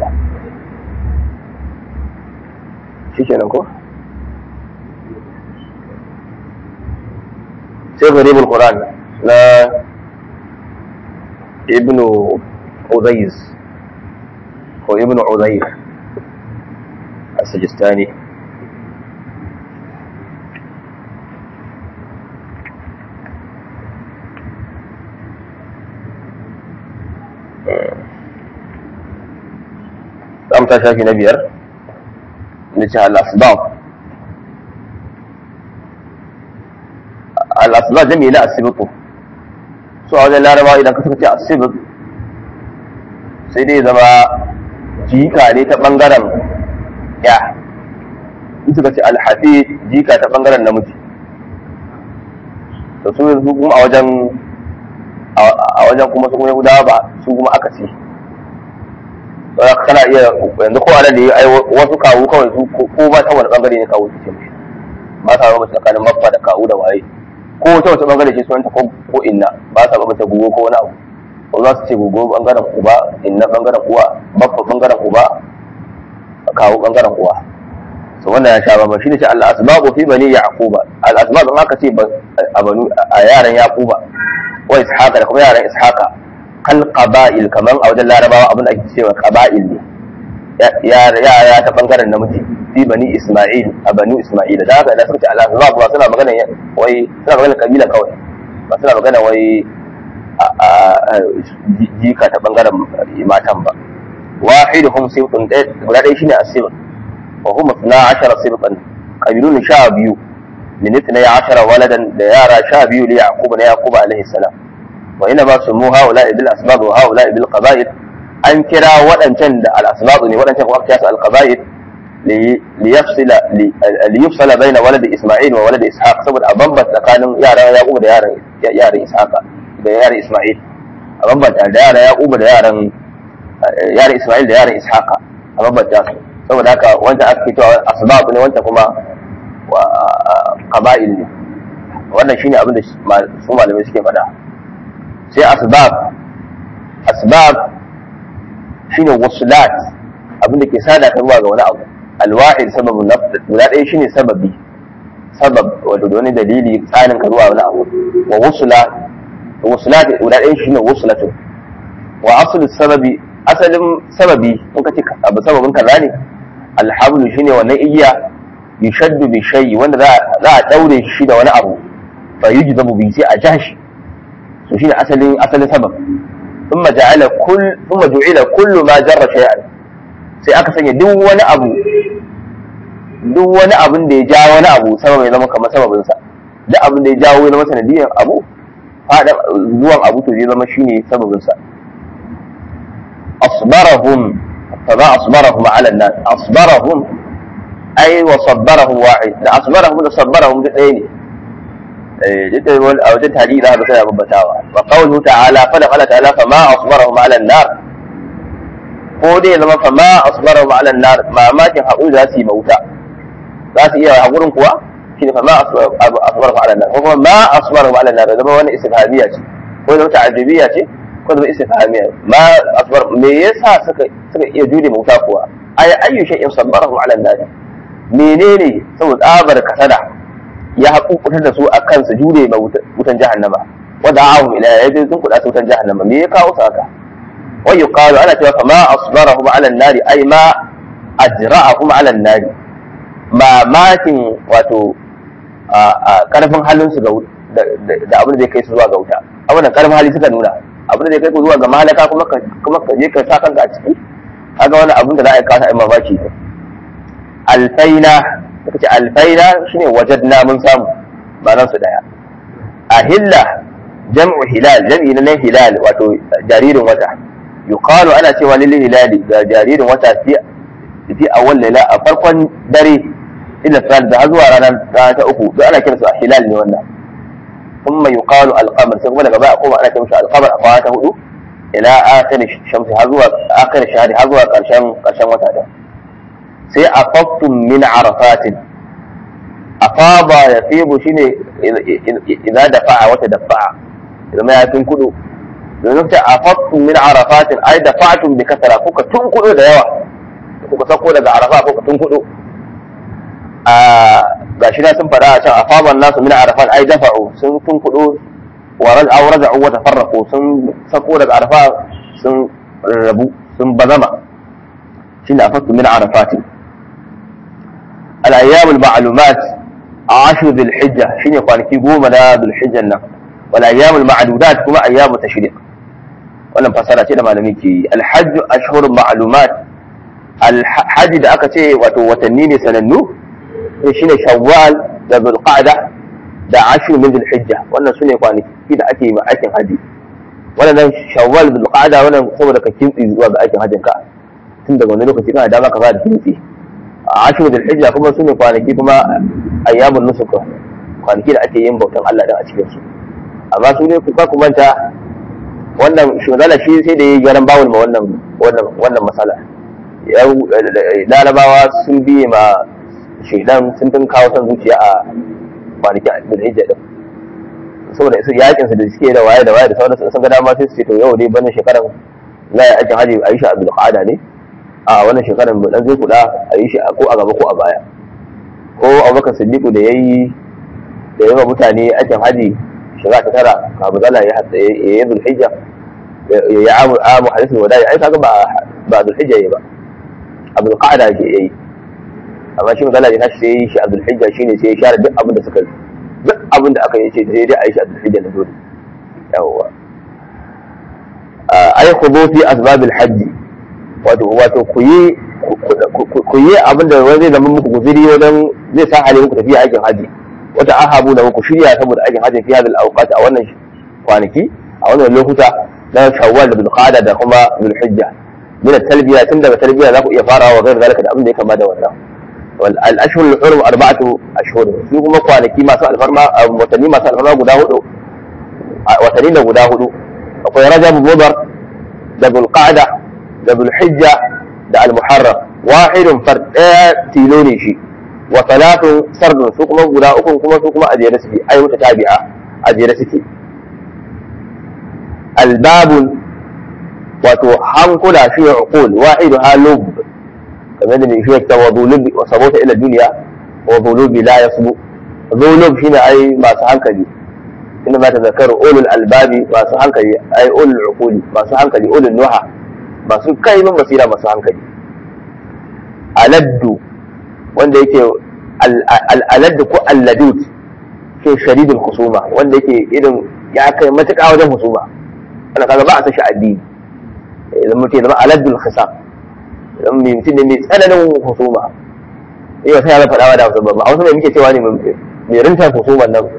shi kenan ko sai garibul Quran na ibnu Uzayz ko ibnu Uzayr as-Sijistani Za mu ta shafi na biyar, na ce al-asbab al'asba jami na asibitu su a wajen larabawa idan ka suka ce asibit sai dai zama jika ne ta ɓangaren ya in suka ce alhafi jika ta ɓangaren namiji da su su kuma a wajen a wajen kuma su kuma yahudawa ba su kuma aka ce kana iya yanzu ko anan da ya wasu kawu kawai su ko ba ta wani ɓangare ne kawu su ce mishi ba sa raba tsakanin maffa da kawu da waye ko wata wata bangare ce sunanta ko ko inna ba sa bambanta gugu ko wani abu ko za su ce gugu bangaren uba inna bangaren uwa baffa bangaren uba kawo bangaren uwa so wannan ya sha bamba shine ce al asbabu fi bani yaquba al asbab in aka ce a banu a yaran yaquba wa ishaqa da kuma yaran ishaqa kal qaba'il kaman a wajen larabawa abin da ake cewa qaba'il ne ya ya ta bangaren namiji fi bani Isma'il a banu Isma'ila da haka da suka ce Allah za ba suna magana wai suna magana kabila kawai ba suna magana wai jika ta bangaren matan ba wahiduhum sibtun guda ɗaya shine asib wa hum 12 sibtan kabilun sha biyu min 12 waladan da yara sha biyu li yaqub na yaqub alaihi salam wa ina ba su mu haula bil asbab wa haula bil qaba'il an kira waɗancan da al asbab ne waɗancan kuma aka al qaba'il liyafsila liyufsala baina waladi Isma'il wa waladi Ishaq saboda a bambanta tsakanin yaran Yaqub da yaran yaran Ishaq da yaran Isma'il a bambanta da yaran Yaqub da yaran yaran Isma'il da yaran Ishaq a bambanta su saboda haka wanda aka fito asbab ne wanda kuma qaba'il ne wannan shine abin da su malamai suke faɗa sai asbab asbab shine wasulat abin da ke sada ka zuwa ga wani abu alwa'id sababun nafs guda ɗaya shine sababi sabab wato da wani dalili tsanin ka zuwa wani abu wa wusula wusula guda ɗaya shine wusulatu wa aslu sababi asalin sababi in ka ce abu sababin kaza ne alhablu shine wannan igiya yushaddu bi shay'i wanda za a daure shi da wani abu fa yujzabu bi sai a jashi to shine asalin asalin sabab ثم جعل كل ثم جعل كل ما جر شيئا sai aka sanya duk wani abu duk wani abin da ya ja wani abu sabab ya zama kamar sababin sa duk abin da ya jawo ya zama sanadiyan abu fada zuwan abu to zai zama shine sababin sa asbarahum fa ba asbarahum ala an-nas asbarahum ai wa sabbarahum wahid da asbarahum da sabbarahum duk ɗaya ne eh duk da wani a wajen tarihi za ka sai babbatawa wa qawluhu ta'ala fa da qala ta'ala fa ma asbarahum ala an-nar ko dai zama fa ma asbarahum ala an-nar mamakin haƙuri za su yi mauta za su iya haƙurin kuwa shine fa ma asbarahum ala an-nar ko kuma ma asbarahum ala an-nar zama wani istifhamiyya ce ko zama ta'ajjubiyya ce ko zama istifhamiyya ma asbar me yasa suka suka iya jure mauta kuwa ay ayyu shay'in sabbarahum ala an-nar menene saboda tsabar kasada ya haƙuƙutar da su a kan su jure ma wutan jahannama wanda ahum ila ya je sun kuɗa su wutan jahannama me ya kawo su haka wa yuqalu ana cewa fa ma asbarahum ala an-nari ay ma ajra'ahum ala an-nari mamakin wato karfin halin su da abin da zai kai su zuwa ga wuta abin da karfin hali suka nuna abin da zai kai ku zuwa ga malaka kuma ka kuma ka je ka sa kanka a ciki kaga wani abin da za a yi kasa ai mamaki ne alfaina suka ce alfaina shine wajadna mun samu ma'anar su daya ahilla jam'u hilal jam'i na hilal wato jaririn wata yuqalu ana cewa lil hilali ga jaririn wata fi fi awwal layla a farkon dare ila sal da zuwa ranar ta uku duk ana kiransu hilal ne wannan thumma yuqalu al-qamar sai kuma daga baya kuma ana kiransu al-qamar a kwana ta hudu ila akhir shamsi har zuwa akhir shahri har zuwa karshen karshen wata da sai afaftun min arafatin afaba ya fibu shine idan dafa'a wata dafa'a idan ma ya tun kudu domin ta afaftun min arafatin ai dafa'atun bi kasara kuka tun kudu da yawa kuka sako daga arafa kuka tun kudu a gashi na sun fada a can afaban nasu min arafat ai dafa'u sun tun kudu wa raja'u raja'u wa tafarraqu sun sako daga arafa sun rabu sun bazama shine afaftun min arafatin الأيام المعلومات عشر ذي الحجة شين كوانكي قوم لا ذي الحجة النم والأيام المعدودات كما أيام التشريق ولم فصلت إلى ما نميكي الحج أشهر معلومات الحج da aka ce wato watanni ne sanannu shine shawwal da zulqa'da da ashir min zulhijja wannan sune kwanaki da ake yi aikin haji wannan shawwal zulqa'da wannan saboda ka kintsi zuwa ga aikin hajjin ka tun daga wani lokaci kana dama ka fara kintsi ashiru da hijja kuma su ne kwanaki kuma ayyamun nusuka kwanaki da ake yin bautan Allah da a cikin su amma su ne kuka kumanta wannan shugala shi sai da yi garan bawul ma wannan wannan wannan masala larabawa sun biye ma shaidan sun tun kawo son zuciya a kwanaki a cikin hijja din saboda su yakin su da suke da waye da waye da sauransu sun ga dama sai su ce to yau dai bana shekaran za a yi aikin hajji a yi shi a bilqada ne a wannan shekarar mu dan zai kuda a yi shi ko a gaba ko a baya ko abubakar siddiqu da yayi da yawa mutane aikin haji shiga ta tara abu zala ya hatsa ya yi zulhijja ya amu amu hadisul wada'i ai kaga ba ba zulhijja yayi ba abul qa'da ke yayi amma shi zala ya tashi sai yi shi a zulhijja shine sai ya share duk abin da suka duk abin da aka yi ce sai dai a yi shi a zulhijja na dole yawwa ai khudu fi asbabil hajji wato wato ku yi ku yi abin da wani zai zama muku guziri wajen zai sa hali muku tafiya aikin haji wata ahabu da muku shirya saboda aikin haji fi hadal awqat a wannan kwanaki a wannan lokuta na shawwal da bulqada da kuma zulhijja min talbiya tun daga talbiya za ku iya farawa wa gairu zalika da abin da ya kama da wannan wal ashhur al hurum arba'atu ashhur su kuma kwanaki masu alfarma watanni masu alfarma guda hudu watanni da guda hudu akwai rajab mudar da bulqada da zulhijja da al-muharram wahidun fard ɗaya tilo ne shi wa salatun sardun su kuma guda uku kuma su kuma ajere suke ai wuta tabi'a ajere suke albabun wato hankula shi ya uqul wahidu halub kamar da mai shi ta wa zulub wa sabota ila duniya wa zulubi la yasbu zulub shine ai masu hankali inda ma ta zakaru ulul albabi masu hankali ai ulul uquli masu hankali ulul nuha masu kaimin basira masu hankali aladdu wanda yake aladdu ko alladut ke sharidul husuma wanda yake irin ya kai matuƙa wajen husuma wanda kaga ba a san shi addini idan mutum zama aladdul khisam idan mai mutum ne mai tsananin husuma yau sai ya faɗawa da hausa ba a wasu mai muke cewa ne mai rinta husuman nan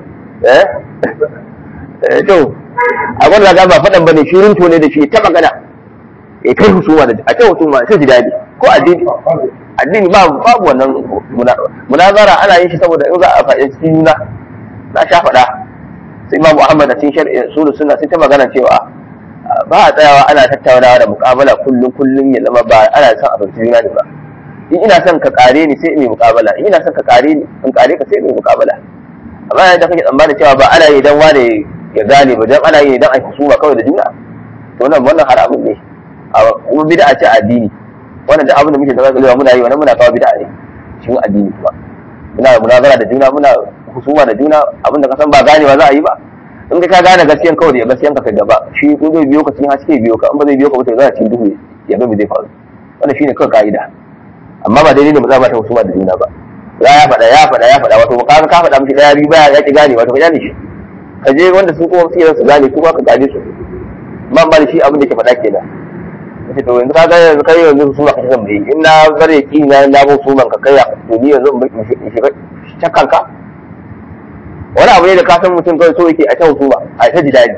eh to a gwanda ga ba faɗan ba ne shi rinto ne da shi ta magana ya kai husuma da a kai husuma sai ji daɗi ko addini addini babu babu wannan munazara ana yin shi saboda in za a faɗi cikin juna na sha faɗa sai imam muhammad a cikin shari'a sulu suna sai ta magana cewa ba a tsayawa ana tattaunawa da muƙabala kullum kullum ya zama ba ana son a fahimci juna ne ba in ina son ka kare ni sai in yi muƙabala in ina son ka kare ni in kare ka sai in yi muƙabala amma yadda kake tsammanin cewa ba ana yi dan wane ya gane ba dan ana yi dan a husuma kawai da juna to wannan wannan haramun ne a kuma bid'a ce addini wannan da abin da muke da zaka muna yi wannan muna kawo bid'a ne cikin addini kuma muna munazara da juna muna husuma da juna abin da ka san ba ganewa za a yi ba in ka gane gaskiyan kawai da gaskiyan ka kai gaba shi ko zai biyo ka cikin haske biyo ka in ba zai biyo ka ba to za a cikin duhu ya ga me zai faru wannan shine kawai ka'ida amma ba daidai ne ba za ba ta husuma da juna ba ya ya faɗa ya faɗa ya faɗa wato ka ka faɗa mishi ɗaya biyu baya ya ki gane wato ka gane shi ka je wanda su kuma suke su gane su ka gane su man ba da shi abin da ke faɗa kenan kace to yanzu ka ga yanzu kai yanzu su ma kace zan bai in na bare ki na na ba su man ka kai to ni yanzu in shiga shakkan ka wani abu ne da ka san mutum kawai so yake a ta husuma a ta jidali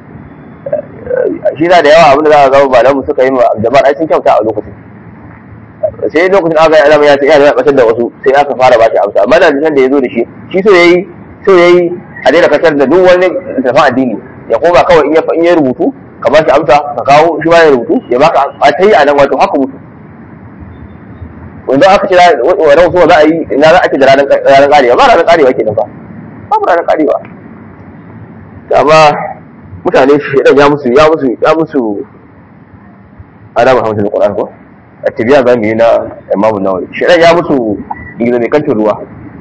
shi na da yawa abin da za ka ga malamu suka yi ma jama'a ai sun kyauta a lokacin sai lokacin aka yi alama ya sai ya batar da wasu sai aka fara ba shi amsa amma da da ya zo da shi shi so yayi so yayi a daina kasar da duk wani tafan addini ya koma kawai in ya in ya rubutu ka ba shi amsa ka kawo shi ba ya rubutu ya baka a ta yi a nan wato haka mutu wanda aka ce wa ran so za a yi ina za a ce da ranar ranar karewa ba ranar karewa kenan ba babu ranar karewa amma mutane shi ya musu ya musu ya musu ana muhammadin qur'an ko attibiya za mu yi na imamu nawawi shirin ya mutu gida mai kantin ruwa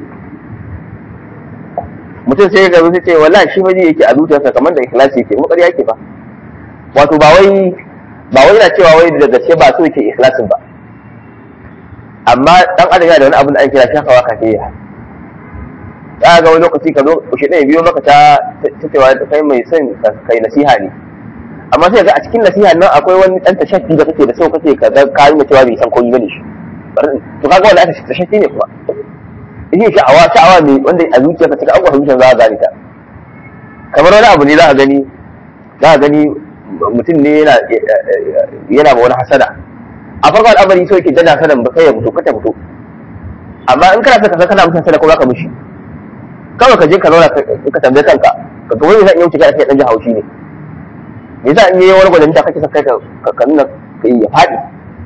mutum sai ga sai ce wallahi shi maji yake a zuciyarsa kamar da ikhlasi yake mu ƙarya yake ba wato ba wai ba wai yana cewa wai da gaske ba so yake ikhlasin ba amma dan adam yana da wani abin da ake kira shakawa kafiya ya ga wani lokaci ka zo shi ɗaya biyo maka ta ta cewa kai mai son kai nasiha ne amma sai ga a cikin nasiha nan akwai wani dan tashaffi da kake da so kake ka ga ka nuna cewa bai san komai bane shi to kaga wannan aka tashaffi ne kuma shi sha'awa sha'awa ne wanda a zuciya ka cika abubuwa zuciya za a gane ta kamar wani abu ne za a gani za a gani mutum ne yana yana ba wani hasada a farko al'amari so yake dana sanan ba kai ya fito kata fito amma in kana so ka san kana mutum sada ko zaka mishi kawai ka je ka zauna ka tambaye kanka ka ga wani zan iya wuce kai dan ji haushi ne me yasa in yi wani gwanin da kake son kai ka nuna ka yi ya faɗi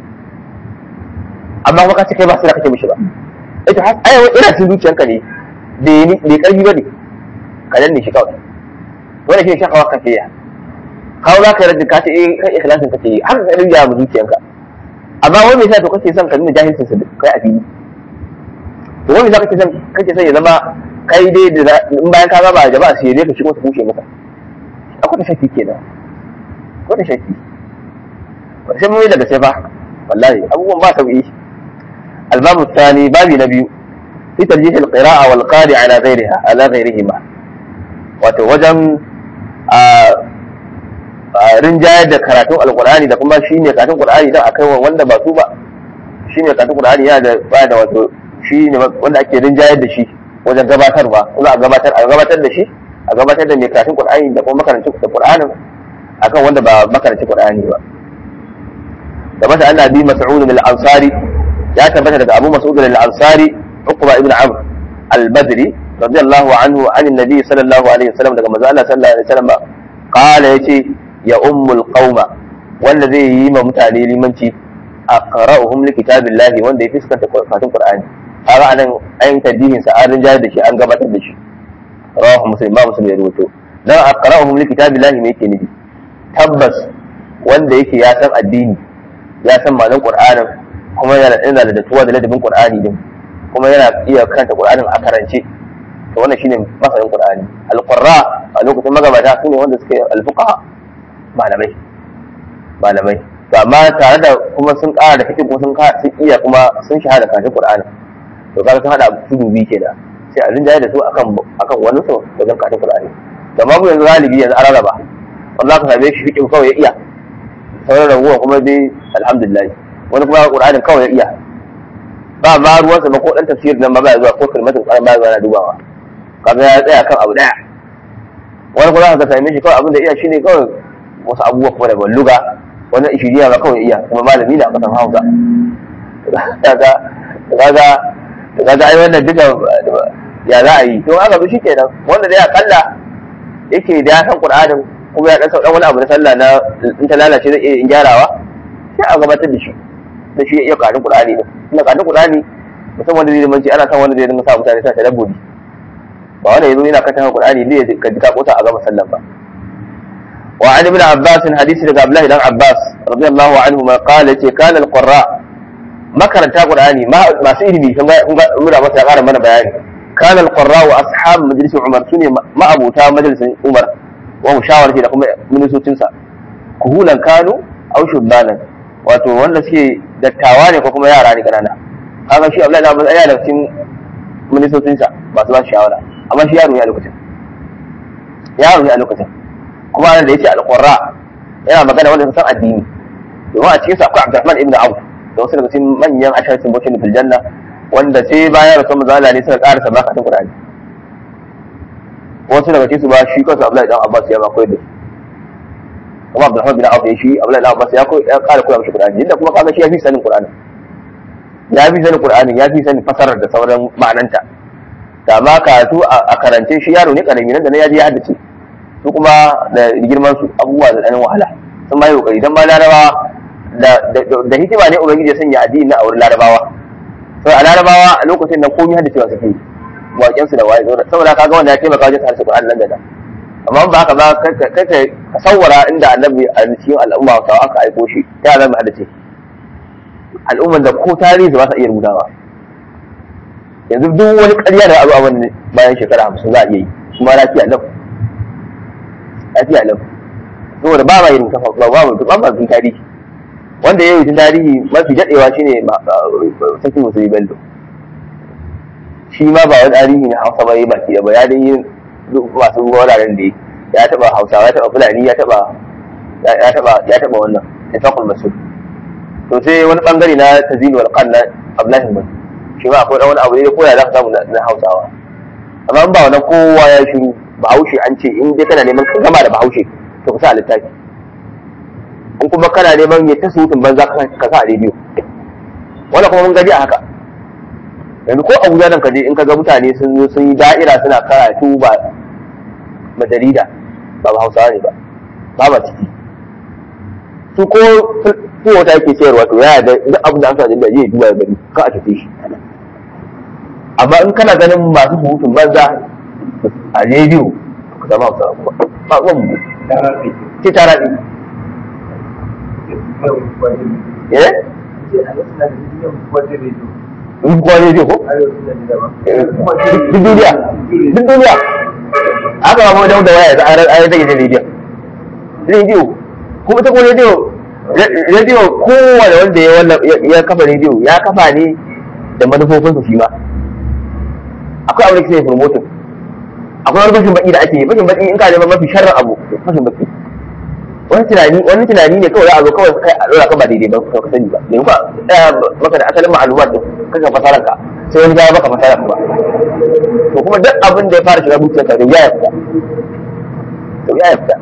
amma kuma ka ce kai ba sai da kake mishi ba ita har ai ina cikin zuciyanka ne bai ni bai karfi bane ka danne shi kawai wannan shi shakawa kake ya kawo za ka yarda ka ce eh kai ikhlasin kake yi har ka rinja mu zuciyanka amma wani me yasa to kake son ka nuna jahilcin sa kai a fili to wani yasa kake son kake son ya zama kai dai da in bayan ka gaba jama'a sai dai ka shigo ta kushe maka akwai ta shakki kenan ko da shakki sai mun yi daga sai fa wallahi abubuwan ba sauki الباب الثاني باب نبي في ترجيح القراءة والقارئ على غيرها على غيرهما وتوجم rinjayar da karatun alkur'ani da kuma shi ne karatun qur'ani dan akai wanda ba su ba shi ne karatun qur'ani yana da ba da wato shi ne wanda ake rinjayar da shi wajen gabatarwa kuma a gabatar a gabatar da shi a gabatar da mai karatun qur'ani da kuma makarancin da qur'anin akan wanda ba makarancin qur'ani ba da masa annabi mas'ud al-ansari ya tabbata daga Abu Mas'ud al-Ansari Uqba ibn Amr al-Badri radiyallahu anhu an annabi sallallahu alaihi wasallam daga manzo Allah sallallahu alaihi wasallam qala yace ya ummul qauma wanda zai yi ma mutane limanci aqra'uhum li kitabillahi wanda ya fiskanta fatin Qur'ani kaga anan ayin tadihin sa an rinjayar da shi an gabatar da shi rawahu muslim ba muslim ya rubuto dan aqra'uhum li kitabillahi me yake nufi tabbas wanda yake ya san addini ya san ma'anar Qur'anin kuma yana yana da datuwa da ladabin Qur'ani din kuma yana iya karanta Qur'anin a karance to wannan shine masanin Qur'ani al-qurra a lokacin magabata sune wanda suke al-fuqaha malamai malamai to amma tare da kuma sun ƙara da fiqh kuma sun sun iya kuma sun shahada karatun Qur'ani to kaga sun hada tudu biyu kenan sai a rinjaye da su akan akan wani su wajen karatun Qur'ani to amma yanzu galibi yanzu an rarraba wanda ka same shi fiqh kawai ya iya sauran raguwa kuma dai alhamdulillah wani kuma qur'anin kawai ya iya ba ma ruwansa ba ko dan tafsir nan ba ba zuwa ko kalmatin qur'an ba zuwa na dubawa kaga ya tsaya kan abu daya wani kuma ka same shi kawai abin da iya shine kawai wasu abubuwa kuma daga luga wani ishiriya ba kawai iya kuma malami na kasan hausa kaga kaga kaga ai wannan duka ya za a yi to haka bi shikenan wanda dai akalla yake da ya san qur'anin kuma ya dan sauɗan wani abu na sallah na in ta lalace zai iya gyarawa sai a gabatar da shi da shi ya iya ƙarin qur'ani din ina ƙarin qur'ani mutum wanda zai zamanci ana son wanda zai dinga sa mutane sa tadabburi ba wanda yazo yana kanta qur'ani ne ka ji ka kota a gama sallan ba wa an ibn abbas hadisi daga abdullahi dan abbas radiyallahu anhu ma qala ce kana al-qurra makaranta qur'ani masu ilimi kun ga muna masa ƙara mana bayani kana al-qurra wa ashab majlis umar sune ma'abuta majalisin umar wa mushawarati da kuma ministocinsa kuhulan kanu aw shubbanan wato wanda suke dattawa ne ko kuma yara ne kanana haka shi Abdullahi Abbas ya da cikin ministocinsa masu ba shawara amma shi yaro ne a lokacin yaro ne a lokacin kuma nan da yace al-qurra yana magana wanda sun san addini domin a cikin sa akwai Abdurrahman ibn Auf da wasu daga cikin manyan asharatin bocin fil janna wanda sai bayan rasul mazala ne suka karasa bakatun Qur'ani wasu daga cikin su ba shi kansa Abdullahi dan Abbas ya ba koyar da su kuma Abdulrahman bin Auf ya shi Abdullahi dan Abbas ya koyi ya kara koya mishi Qur'ani inda kuma kaga shi ya fi sanin Qur'ani ya fi sanin Qur'ani ya fi sanin fasarar da sauran ma'ananta da ma karatu a karance shi yaro ne karami nan da ya je ya haddace su kuma da girman su abubuwa da ɗanin wahala sun ma yi kokari dan ma larabawa da hikima ne ubangiji ya sanya addini na auren larabawa sai a larabawa a lokacin nan komai haddacewa suke yi waƙen su da waye saboda kaga wanda ya taimaka wajen harshe Qur'ani nan da amma ba haka ba kai ka sawara inda annabi a cikin al'umma ta aka aiko shi ta zama haddace al'umman da ko tarihi ba sa iya rubutawa yanzu duk wani ƙarya da abu abin bayan shekara hamsin za a iya yi kuma lafiya lau lafiya lau saboda ba ma yin kafa ba ba mu ba ma bin tarihi wanda ya yi tun tarihi mafi daɗewa shine sarkin musulmi bello shi ma ba wani tarihi na hausa ba yi baki ba ya dai yi masu wuraren da ya taba hausawa ya taba fulani ya taba ya taba ya taba wannan ifaqul masud to sai wani bangare na tazil wal qanna abdullahi bin shi ma akwai wani abu ne ko ya zaka samu na hausawa amma ba wannan kowa ya shiru bahaushe an ce in dai kana neman ka gama da bahaushe to ka sa littafi in kuma kana neman ya ta surutun banza ka sa a rediyo wannan kuma mun gaji a haka yanzu ko abuja nan kaje in ka ga mutane sun zo sun yi da'ira suna karatu ba ba jarida ba ba hausawa ne ba ba ba ciki su ko su wata yake sayarwa to ya da duk abin da an sa da zai duba ya gani ka a tafi shi amma in kana ganin masu surutun banza a rediyo ka zama hausawa kuma ba ruwan mu ce tara ɗi eh in kuwa ne ko? duk duniya duk duniya aka ba mu da da waya da ayar da gidan rediyo rediyo kuma ta kuma rediyo rediyo kowane wanda ya wannan ya kafa rediyo ya kafa ne da manufofin su shi ma akwai abin da ke promoting akwai wani bashin baki da ake yi bashin baki in ka neman mafi sharrin abu bashin baki wani tunani wani tunani ne kawai za a zo kawai kai a dora ka ba daidai ba ka sani ba ne ba maka da asalin ma'lumat din kaga fasaran ka sai wani ya maka fasaran ba to kuma duk abin da ya fara shiga zuciyar ka ya yafta to ya yafta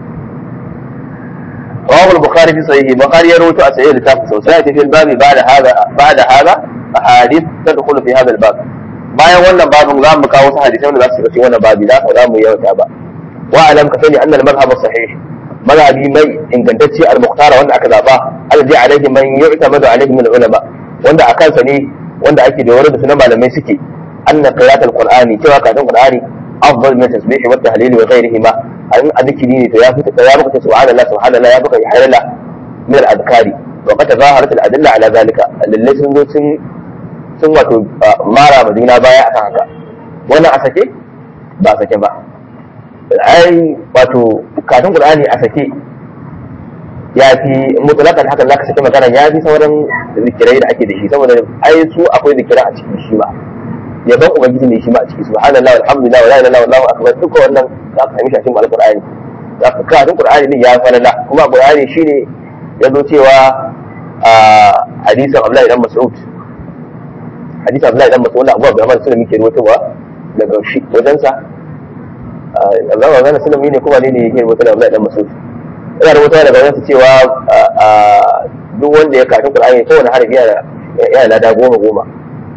رواه البخاري في صحيحه البخاري يروي أسئلة لتاف سيأتي في الباب بعد هذا بعد هذا أحاديث تدخل في هذا الباب bayan wannan babin za mu kawo wasu hadisai wanda za su shiga cikin wannan babi za ka za mu yawata ba wa alam ka sani annal madhhab sahih mazhabi mai ingantacce al-muqtara wanda aka zaba alladhi alaihi man yu'tamadu alaihi min ulama wanda a kansa ne wanda ake da da su na malamai suke anna qira'at al-qur'ani cewa karatun qur'ani afdal min tasbih wa tahlil wa ghayrihi ma an adikiri ne to ya fita ya baka subhanallah subhanallah ya baka halala min al-adhkari wa qad zaharat al-adilla ala zalika lalle sun zo sun sun wato mara ma juna baya akan haka wannan a sake ba sake ba ai wato karatun qur'ani a sake ya fi mutlakan hakan zaka sake magana ya fi sauran zikirai da ake da shi saboda ai su akwai zikirai a cikin shi ba yaban ubangiji ne shi ma a ciki subhanallahi walhamdulillah wala ilaha illallah akbar duka wannan za ka sami shi a cikin alqur'ani za ka karatun qur'ani ne ya falala kuma qur'ani shine ya zo cewa a hadisin Abdullahi dan Mas'ud hadisin Abdullahi dan Mas'ud wanda Abu Abdurrahman Sulami ke ruwaitowa daga shi wajensa Allah wa gana sulami ne kuma ne ne yake rubuta da Abdullahi dan Mas'ud ina rubuta daga wajensa cewa duk wanda ya karatun qur'ani kowane harafi yana yana lada goma goma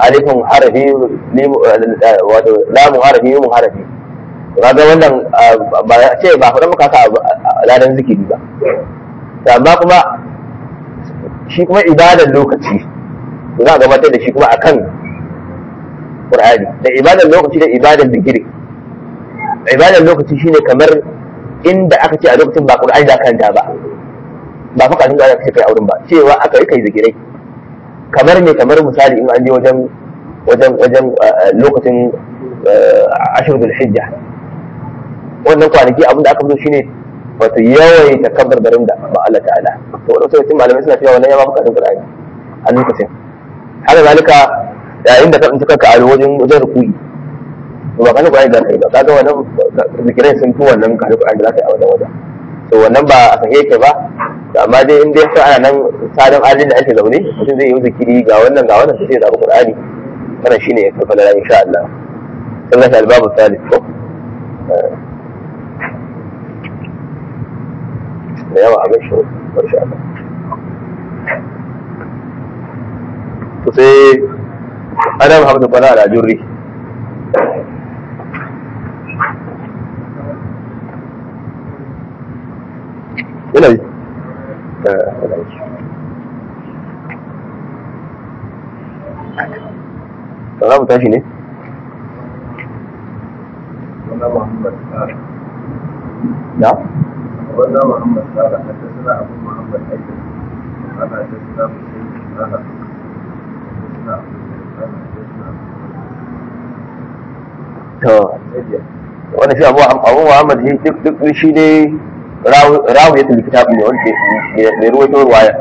alifin harafi wato lamun harafi mun harafi kaga wannan ba ce ba faɗa maka ka ladan zikiri ba amma kuma shi kuma ibadar lokaci za a gabatar da shi kuma akan Qur'ani da ibadar lokaci da ibadar zikiri ibadar lokaci shine kamar inda aka ce a lokacin ba Qur'ani da kanta ba ba fa kafin da aka ce kai auren ba cewa aka yi kai zikirai kamar ne kamar misali in an je wajen wajen wajen lokacin ashirul hijja wannan kwanaki abin da aka fito shine wato yawaita kabar garin da ba Allah ta'ala to wasu cikin malamai suna cewa wannan ya ba bukatun Qur'ani a lokacin haka zalika yayin da ka tsinci kanka a wajen wajen rukuni to ba kana Qur'ani da kai ba kaga wannan zikirai sun fi wannan kana Qur'ani da kai a wannan wajen to wannan ba a sake yake ba amma dai in dai sai ana nan sadan halin da ake zaune mutum zai yi zikiri ga wannan ga wannan sai ya zaɓi Qur'ani wannan shine ya kafa da insha Allah sai ga albabu salih ko da yawa a gashi insha Allah to sai ana Muhammadu Bala da Jurri yana yi za mu tashi ne? na? ولا محمد قال حدثنا ابو محمد ايضا قال حدثنا مسلم قال حدثنا to wani shi abu abu muhammad shi duk duk shi ne rawu ya tafi kitabu ne wanda mai ruwaito ruwaya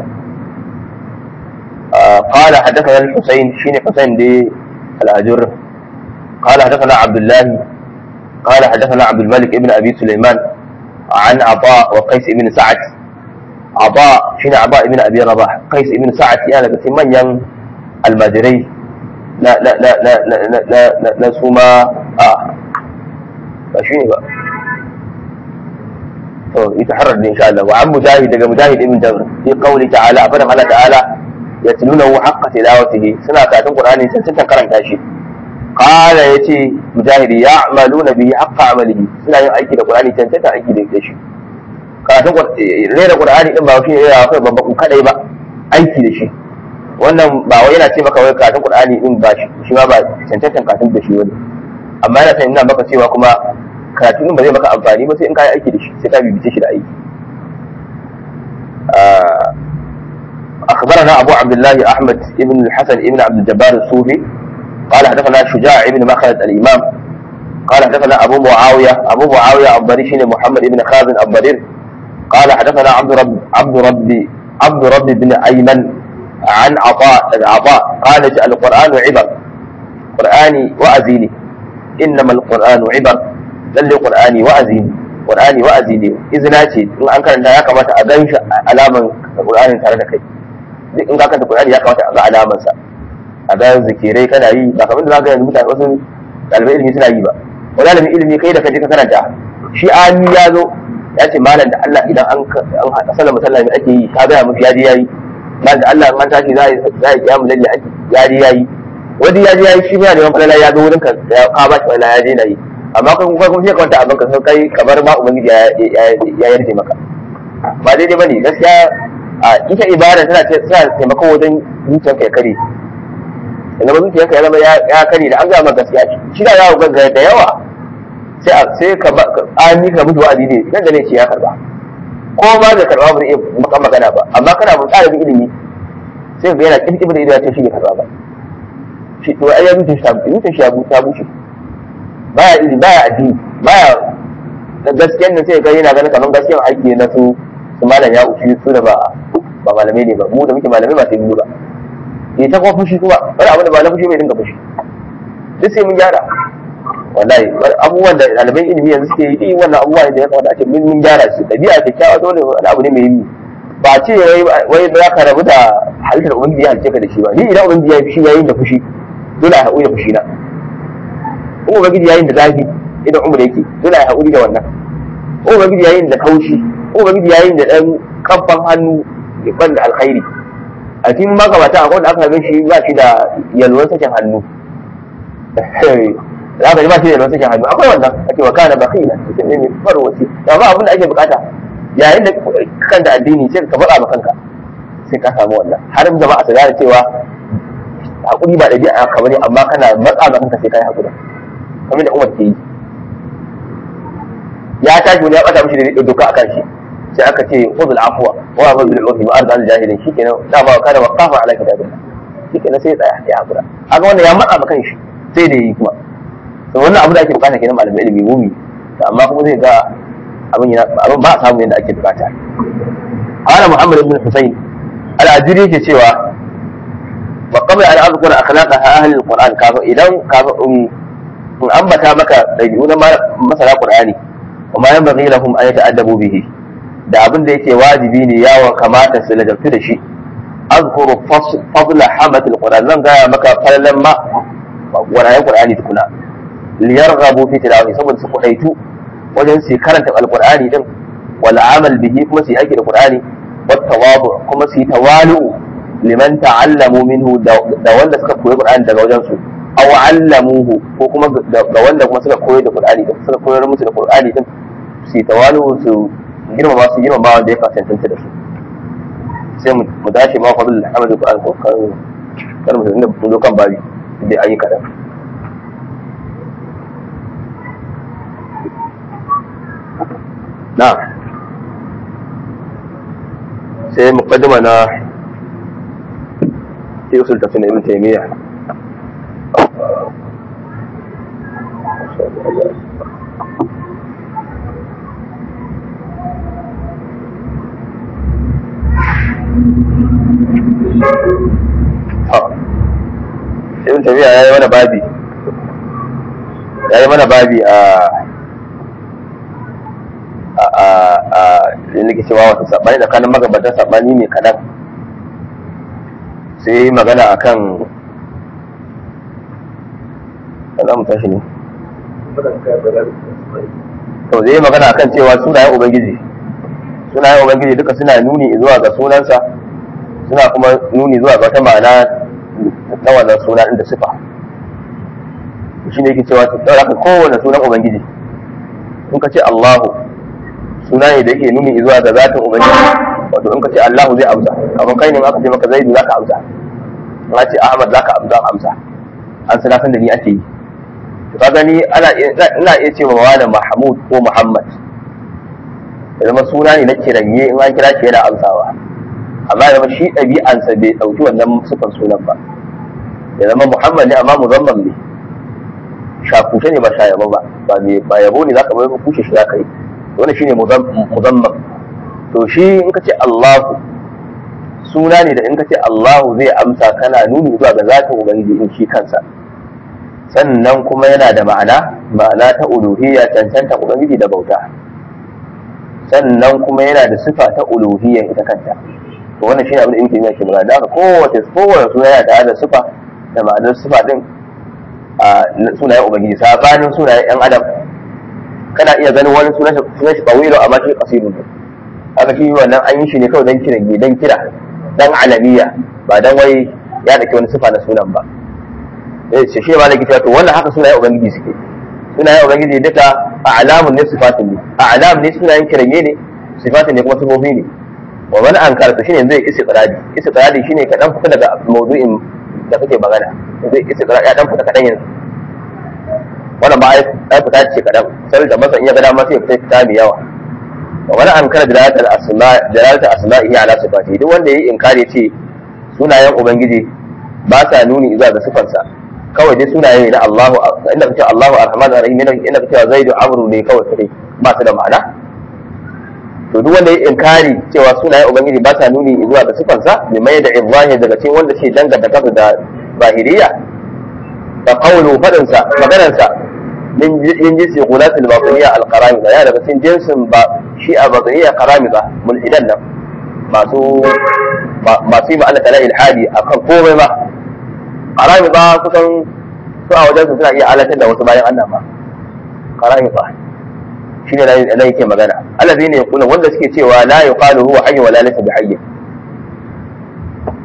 قال حدثنا الحسين شين حسين دي الأجر قال حدثنا عبد الله قال حدثنا عبد الملك ابن أبي سليمان عن عطاء وقيس بن سعد عطاء شين عطاء ابن أبي رباح قيس بن سعد يعني بس من ين المدري لا لا لا لا لا لا لا لا لا سوما آه فشيني بقى يتحرر إن شاء الله وعن مجاهد مجاهد ابن جبر في قوله تعالى فرم الله تعالى يتلونه حق تلاوته سنة كاتم قرآن سنة كرن كاشي قال يتي مجاهد يعملون به حق عمله سنة يأيكي القرآن سنة أيكي لكاشي karatun rera qur'ani din ba shi ne ya kai babban kadai ba aiki da shi wannan ba wai yana ce maka wai karatun qur'ani din ba shi shi ma ba cancantan karatun da shi wani amma yana sanin maka cewa kuma karatun din ba zai maka amfani ba sai in ka yi aiki da shi sai ka bibice shi da aiki أخبرنا أبو عبد الله أحمد بن الحسن بن عبد الجبار الصوفي قال حدثنا شجاع بن مخلد الإمام قال حدثنا أبو معاوية أبو معاوية الضرير شين محمد بن خازن الضرير قال حدثنا عبد رب عبد ربي عبد رب بن أيمن عن عطاء عطاء قال القرآن عبر قرآني وأزيني إنما القرآن عبر للي قرآني وأزيني قرآني وأزيني إذن ce in an karanta ya kamata a gan shi alaman Qur'anin tare da kai duk in ka karanta Qur'ani ya kamata a ga alaman sa a ga zikirai kana yi ba kamar da zaka yanzu mutane wasu ɗalibai ilimi suna yi ba wani ɗalibin ilimi kai da kaje ka karanta shi ami ya zo ya ce malam da Allah idan an an haɗa sallar musallami ake yi ka gaya musu yaji yayi malam da Allah an tashi za a yi kiyamu lalle ake yaji yayi wani yaji yayi shi yana neman falala ya zo wurin ka ya ka ba shi falala ya je na yi amma kan kuma kuma sai ka wanta abin ka sai kai kamar ma ubangiji ya yarda maka ba daidai bane gaskiya a ita ibada tana tana taimako wajen zuciyarka ya kare ya zama zuciyarka ya zama ya kare da an gaya maka gaskiya shi da yawo gaggawa da yawa sai a sai ka ba an ka mutu wa'azi ne nan da ne ce ya karba ko ma da karba ba zai iya maka magana ba amma kana mu ɗalibin ilimi sai ga yana kirkir da ido ya ce shi bai karba ba shi to ai ya mutu shi ta mutu shi ya ta bushe baya ilimi baya addini baya da gaskiyan nan sai ga yana ganin kamar gaskiyan aiki na su su malam ya ushi su da ba ba malamai ne ba mu da muke malamai ba sai mu ba ya ta kuma fushi kuma wani abu da ba na fushi mai dinga fushi duk sai mun gyara wallahi abubuwan da ɗaliban ilimi yanzu suke yi wannan abubuwa ne da ya kamata a ce mun mun gyara su ɗabi'a kyakkyawa dole wani abu ne mai yi ba ce wai za ka rabu da halittar ubangiji ya halice ka da shi ba ni idan ubangiji ya yi fushi yayin da fushi dole a haƙuri da fushi na in ubangiji yayin da zafi idan umar yake dole a haƙuri da wannan in ubangiji yayin da kaushi in ubangiji yayin da ɗan kamfan hannu ya ban da alkhairi a cikin magabata akwai wanda aka ga shi ba shi da yalwar sakin hannu za ka ji ba shi da yalwar sakin hannu akwai wannan ake wa kana bakila mutum ne mai farwaci da ba abin da ake bukata yayin da kan da addini sai ka faɗa ma kanka sai ka samu wannan har jama'a su gane cewa hakuri ba ɗabi'a ka bane amma kana matsa ma kanka sai ka yi hakuri kamar da umar ke yi ya tashi wani ya ɓata mishi da doka a kan shi sai aka ce khudh al-afwa wa amr bil urfi wa arda al-jahilin shikenan dama kana waqafa ala kitabillah shikenan sai ya tsaya ya hakura haka wannan ya matsa maka shi sai da yi kuma to wannan abu da ake bukata kenan malamin ilimi mumi amma kuma zai ga abin yana abin ba a samu yadda ake bukata qala muhammad ibn husayn al-ajuri yake cewa wa qabla an azkura akhlaqa ahli al-quran kafa idan kafa in ambata maka dabi'u na masara qur'ani وما ينبغي لهم أن يتأدبوا به da abin da yake wajibi ne yawon kamata su ladabtu da shi azkuru fadla hamatul qur'an zan gaya maka fallan ma wani qur'ani tukuna liyarghabu fi tilawahi saboda su kudaitu wajen su karanta alqur'ani din wal amal bihi kuma su yi aiki da qur'ani wat tawadu kuma su yi tawalu liman ta'allamu minhu da wanda suka koyi qur'ani daga wajen su aw allamuhu ko kuma ga wanda kuma suka koyi da qur'ani din suka koyar musu da qur'ani din su yi tawalu su girmama su girmama wanda ya kasance da su sai mu dace ma fadl alhamdu qur'an ko kan kan mu inda mun zo kan babi da ayi kadan na sai muqaddima na fi usul tafsir ibn taymiyyah ibn tabiya ya yi mana babi ya yi mana babi a a a a da nake cewa wata sabani tsakanin magabatan sabani ne kadan sai yi magana akan za mu tashi ne to zai yi magana akan cewa sunayen ubangiji sunayen ubangiji duka suna nuni zuwa ga sunansa suna kuma nuni zuwa ga wata ma'ana ta wannan suna inda sifa shi ne yake cewa su ɗaura ka kowane sunan ubangiji in ka ce allahu suna ne da yake nuni zuwa ga zatin ubangiji wato in ka ce allahu zai amsa kamar kai ne aka ce maka zaidu za ka amsa in ka ce ahmad za ka amsa an sana san da ni ake yi to ka gani ana ina iya ce wa wani mahmud ko muhammad ya zama suna ne na kiranye in an kira shi yana amsawa amma ya zama shi ɗabi'ansa bai ɗauki wannan sufan sunan ba ya zama muhammad ne amma muzamman ne shakushe ne ba sha yabo ba ba yabo ne zaka bai kushe shi zaka yi wannan shine muzamman to shi in ka ce allahu suna ne da in ka ce allahu zai amsa kana nuni zuwa ga zatin ubangiji in shi kansa sannan kuma yana da ma'ana ma'ana ta uluhiyya cancanta ubangiji da bauta sannan kuma yana da sifa ta uluhiyya ita kanta to wannan shine abin da yake yake magana da haka kowace kowace suna yana tare da sifa da ma'anar sifa din a sunayen ubangiji sabanin sunayen yan adam kana iya ganin wani sunan shi sunan shi tawilo amma shi qasirun haka shi wannan an yi shi ne kawai dan kira dan kira dan alamiya ba dan wai ya dake wani sifa na sunan ba eh ce shi malaki cewa to wannan haka sunayen ubangiji suke sunayen ubangiji duka a'lamun ne sifatun ne a'lam ne sunayen kiranye ne sifatun ne kuma sifofi ne wa man ankara to shine zai istiqradi istiqradi shine ka dan fita daga mawdu'in da kake magana zai istiqradi ya dan fita kadan yanzu wannan ba ai fita ce kadan sai da masa in ya ga dama sai ya fita fita mai yawa wa man ankara dalalatul asma dalalatul asma'i ala sifati duk wanda yayi inkari ce sunayen ubangiji ba sa nuni zuwa ga sifarsa kawai dai sunaye na Allahu inda kace Allahu Ar-Rahman Ar-Rahim inda kace Zaidu Amru ne kawai sai ba su da ma'ana to duk wanda ya inkari cewa sunayen ubangiji ba sa nuni zuwa ga sifansa bi mai da ibrahim daga cikin wanda ce danganta kansa da zahiriya fa qawlu fadin sa maganar sa min yin jinsi qulatul batiniya al-qaramida ya daga cikin jinsin ba shi a batiniya qaramida mulhidan nan masu masu yi ma Allah ta'ala ilhadi akan komai ba karami ba kusan su a wajen su suna iya alatar da wasu bayan Allah ba karami ba shi ne nan yake magana Allah zai ne kuna wanda suke cewa la yuqalu huwa hayy wala laysa bi hayy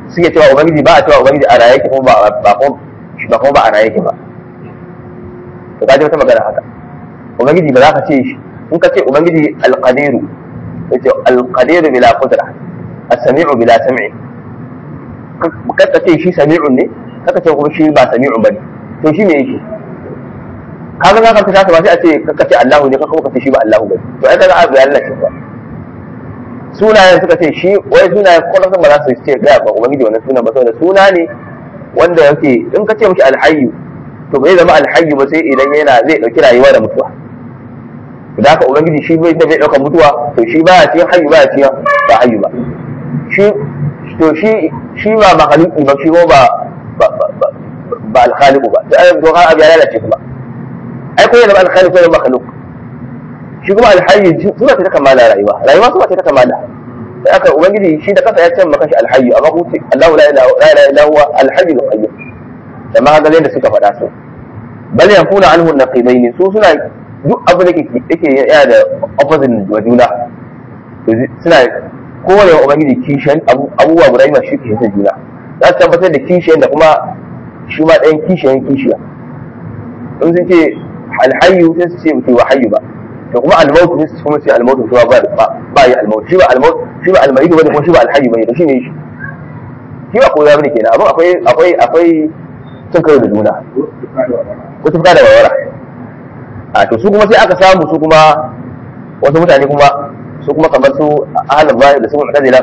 suke cewa ubangiji ba a cewa ubangiji a raye yake kuma ba ba ba kuma ba a raye yake ba to kaje wata magana haka ubangiji ba za ka ce shi in ka ce ubangiji alqadiru yace alqadiru bila qudra as-sami'u bila sam'i ka ka ce shi sami'un ne kaka ce kuma shi ba sami'un bane to shi me yake kaga za ka fita ba sai a ce ka ce Allahu ne ka kuma ka ce shi ba Allahu bane to ai kaga abu ya lalace ba sunayen suka ce shi wai sunayen kwallon ba za su ce ga ba ubangiji wannan sunan ba saboda suna ne wanda yake in ka ce mishi alhayyu to bai zama alhayyu ba sai idan yana zai dauki rayuwa da mutuwa da haka ubangiji shi bai da bai dauka mutuwa to shi baya cikin hayyu baya cikin ba hayyu ba shi to shi shi ba makhluqi ba shi ba ba ba alkhaliqu ba to ai to har abu ya lalace kuma ai ko yana ba alkhaliqu ko makhluq shi kuma alhayyu suna ta kamala rayuwa rayuwa suna ta kamala sai aka ubangiji shi da kasa ya ce maka shi alhayyu amma ku ce Allahu la ilaha illa huwa alhayyu alqayyum da ma ga da suka faɗa su bal yakuna anhu naqidain su suna duk abu da yake yana da opposite wa juna suna kowane wa ubangiji kishiyan abubuwa guda ma shi kishiyan juna za su tabbatar da kishiyan da kuma shi ma ɗayan kishiyan kishiya in sun ce alhayyu sai su ce mutu wa hayyu ba to kuma almautu ne su kuma ce almautu shi ba ba yi almautu shi ba almautu shi ba almayidu bane kuma shi ba alhayyu bane to shi ne shi shi ba koya bane kenan abin akwai akwai akwai cin karo da juna ko tufka da warwara a to su kuma sai aka samu su kuma wasu mutane kuma su kuma kamar su ahalin zahir da su mu'tazila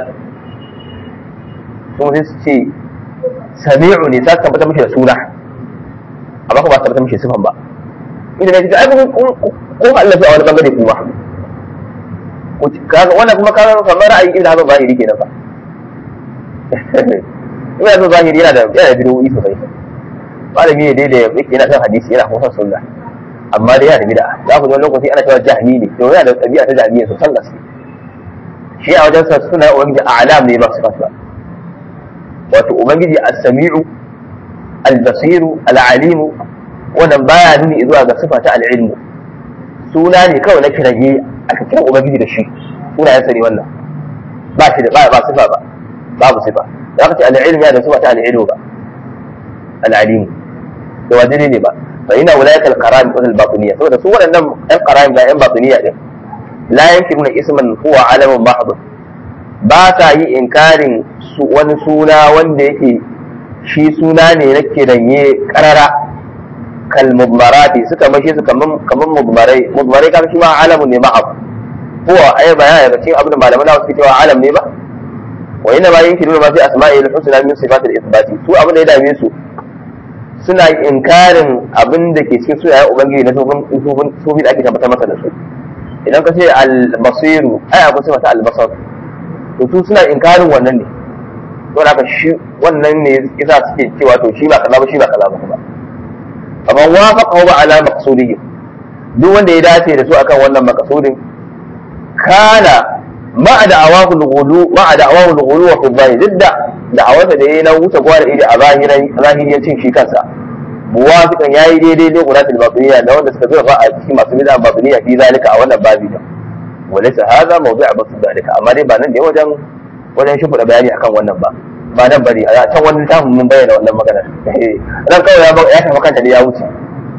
su sai su ce sami'u ne za ka tabbatar mishi da suna amma kuma ba su tabbatar mishi sifan ba inda ne ai kun kun Allah a wani bangare kuma kaga wannan kuma kaga kamar ra'ayi ibn Hazm zahiri kenan fa ibn Hazm zahiri yana da yana da bid'o'i sosai malami ne dai da yake yana son hadisi yana kuma son sunna amma dai yana da bid'a za ku ji wani lokaci ana cewa jahmi ne to yana da tabi'a ta jahmiya sosan gaske shi a wajen sa suna ubangiji a'lam ne ba su fata wato ubangiji as-sami'u al-basiru al-alimu wannan baya nuni zuwa ga sifa ta al-ilmu suna ne kawai na kirage aka kira ubangiji da shi suna yasa ne wannan ba shi da ba ba sifa ba babu sifa da aka ce al-ilmu ya da sifa ta al-ilmu ba al-alimu da wajiri ne ba fa ina wilayat al-qaram wa al-batiniyya saboda su waɗannan ɗan qaram da ɗan batiniyya din la yankiruna isman huwa alamun mahd ba sa yi inkarin wani suna wanda yake shi suna ne na kiranye karara kal mudmarati suka mashi su kaman kaman mudmarai mudmarai kaga shi ma alamun ne mahd huwa ay bayana daga cikin abin da malaman da suke cewa alam ne ba wa inna ma yankiruna ma fi asma'il husna min sifatil ithbati su abin da ya dame su suna inkarin abin da ke cikin sunayen ubangiji na sufin da ake tabbatar masa da su idan ka ce al-basiru ai akwai sifa ta al-basar to su suna inkarin wannan ne don haka shi wannan ne yasa suke cewa to shi ba kaza ba shi ba kaza ba kuma amma wafaqa ba ala maqsudihi duk wanda ya dace da su akan wannan maqsudin kana ma da'awahu al-ghulu ma da'awahu al-ghulu wa fi didda da'awarsa da yayi na wuce gwada ida a zahiran zahiriyancin shi kansa muwafiqan yayi daidai da quratul batiniya da wanda suka zura a cikin masu bid'a batiniya fi zalika a wannan babi da walaysa hadha mawdu'a basu zalika amma dai ba nan da wajen wajen shi da bayani akan wannan ba ba nan bari a can wani tamu mun bayyana wannan magana ran kawai ya tafi kanta ne ya wuce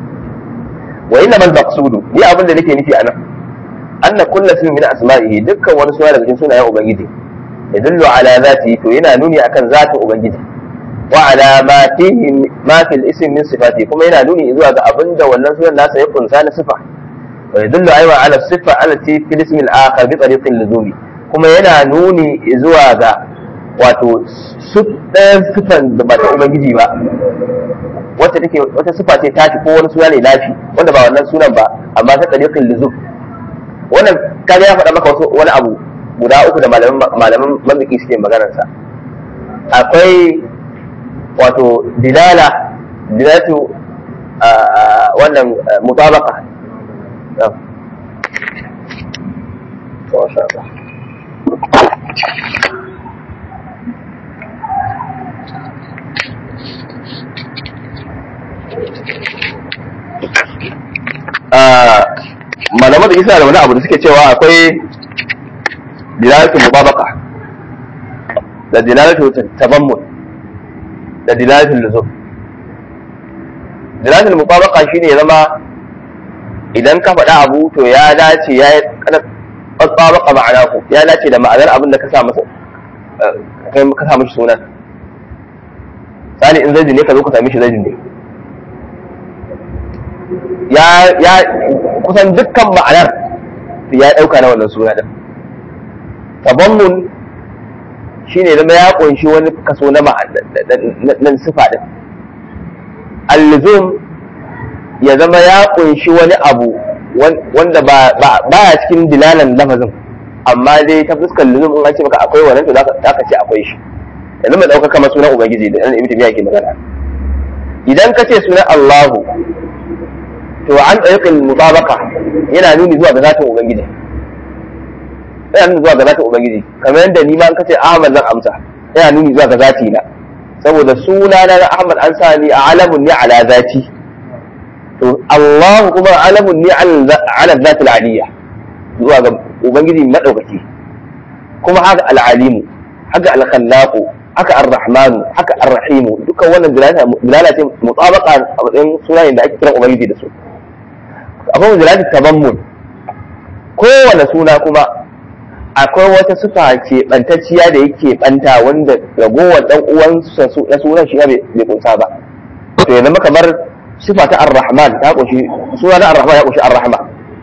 wa inna mal maqsudu ni abin da nake nufi anan anna kullu ismin min asma'ihi dukkan wani suna daga cikin sunayen ubangiji yadullu ala zati to yana nuni akan zatin ubangiji wa ala ma fihi ma fil ism min sifati kuma yana nuni zuwa ga abinda wannan sunan nasa ya kunsa na sifa wa yadullu aywa ala sifa allati fil ism al akhar bi tariqi luzumi kuma yana nuni zuwa ga wato ɗayan sifan da ba ta ubangiji ba wata take wata sifa ce tashi ko wani suna ne lafi wanda ba wannan sunan ba amma ta tariqin luzum wannan kaga ya faɗa maka wasu wani abu guda uku da malaman mamaki suke maganarsa akwai wato dilala dilalatu wannan mutabaka malaman da isa da wani abu da suke cewa akwai dilalatu mubabaka da dilalatu tabammun da dilalatul luzum dilalatul mutabaka shine ya zama idan ka faɗa abu to ya dace ya tsabaka ma'ana ku ya dace da ma'anar abin da ka sa masa kai ka sa mishi sunan sani in zaidi ne ka zo ka sami shi zaidi ne ya ya kusan dukkan ma'anar ya ɗauka na wannan suna din tabammun shine zama ya kunshi wani kaso na na sifa din al-luzum ya zama ya kunshi wani abu wanda ba ya cikin dilalan lafazin amma dai ta fuskar luzum in an ce maka akwai wannan to za ka ce akwai shi yanzu mai ɗaukar kama sunan ubangiji da ɗan ibn ke magana idan ka ce sunan Allahu to an ɗaukin mutabaka yana nuni zuwa ga zatin ubangiji yana nuni zuwa ga zatin ubangiji kamar yadda ni ma an kace Ahmad zan amsa yana nuni zuwa ga zati na saboda suna na Ahmad an sa ni alamun ne ala zati to Allah kuma alamun ne ala zatil aliyya zuwa ga ubangiji madaukaki kuma haka al-alimu haka al-khallaqu haka ar-rahmanu haka ar-rahimu dukkan wannan dilala ce mutabaka a matsayin sunayen da ake kiran ubangiji da su akwai dilalatin tabammun kowane suna kuma akwai wata sufa ke bantacciya da yake banta wanda ragowar dan uwansa na sunan shi bai kunsa ba to ya zama kamar sifa ta ar-rahman ta kunshi suna na ar-rahman ya kunshi ar-rahma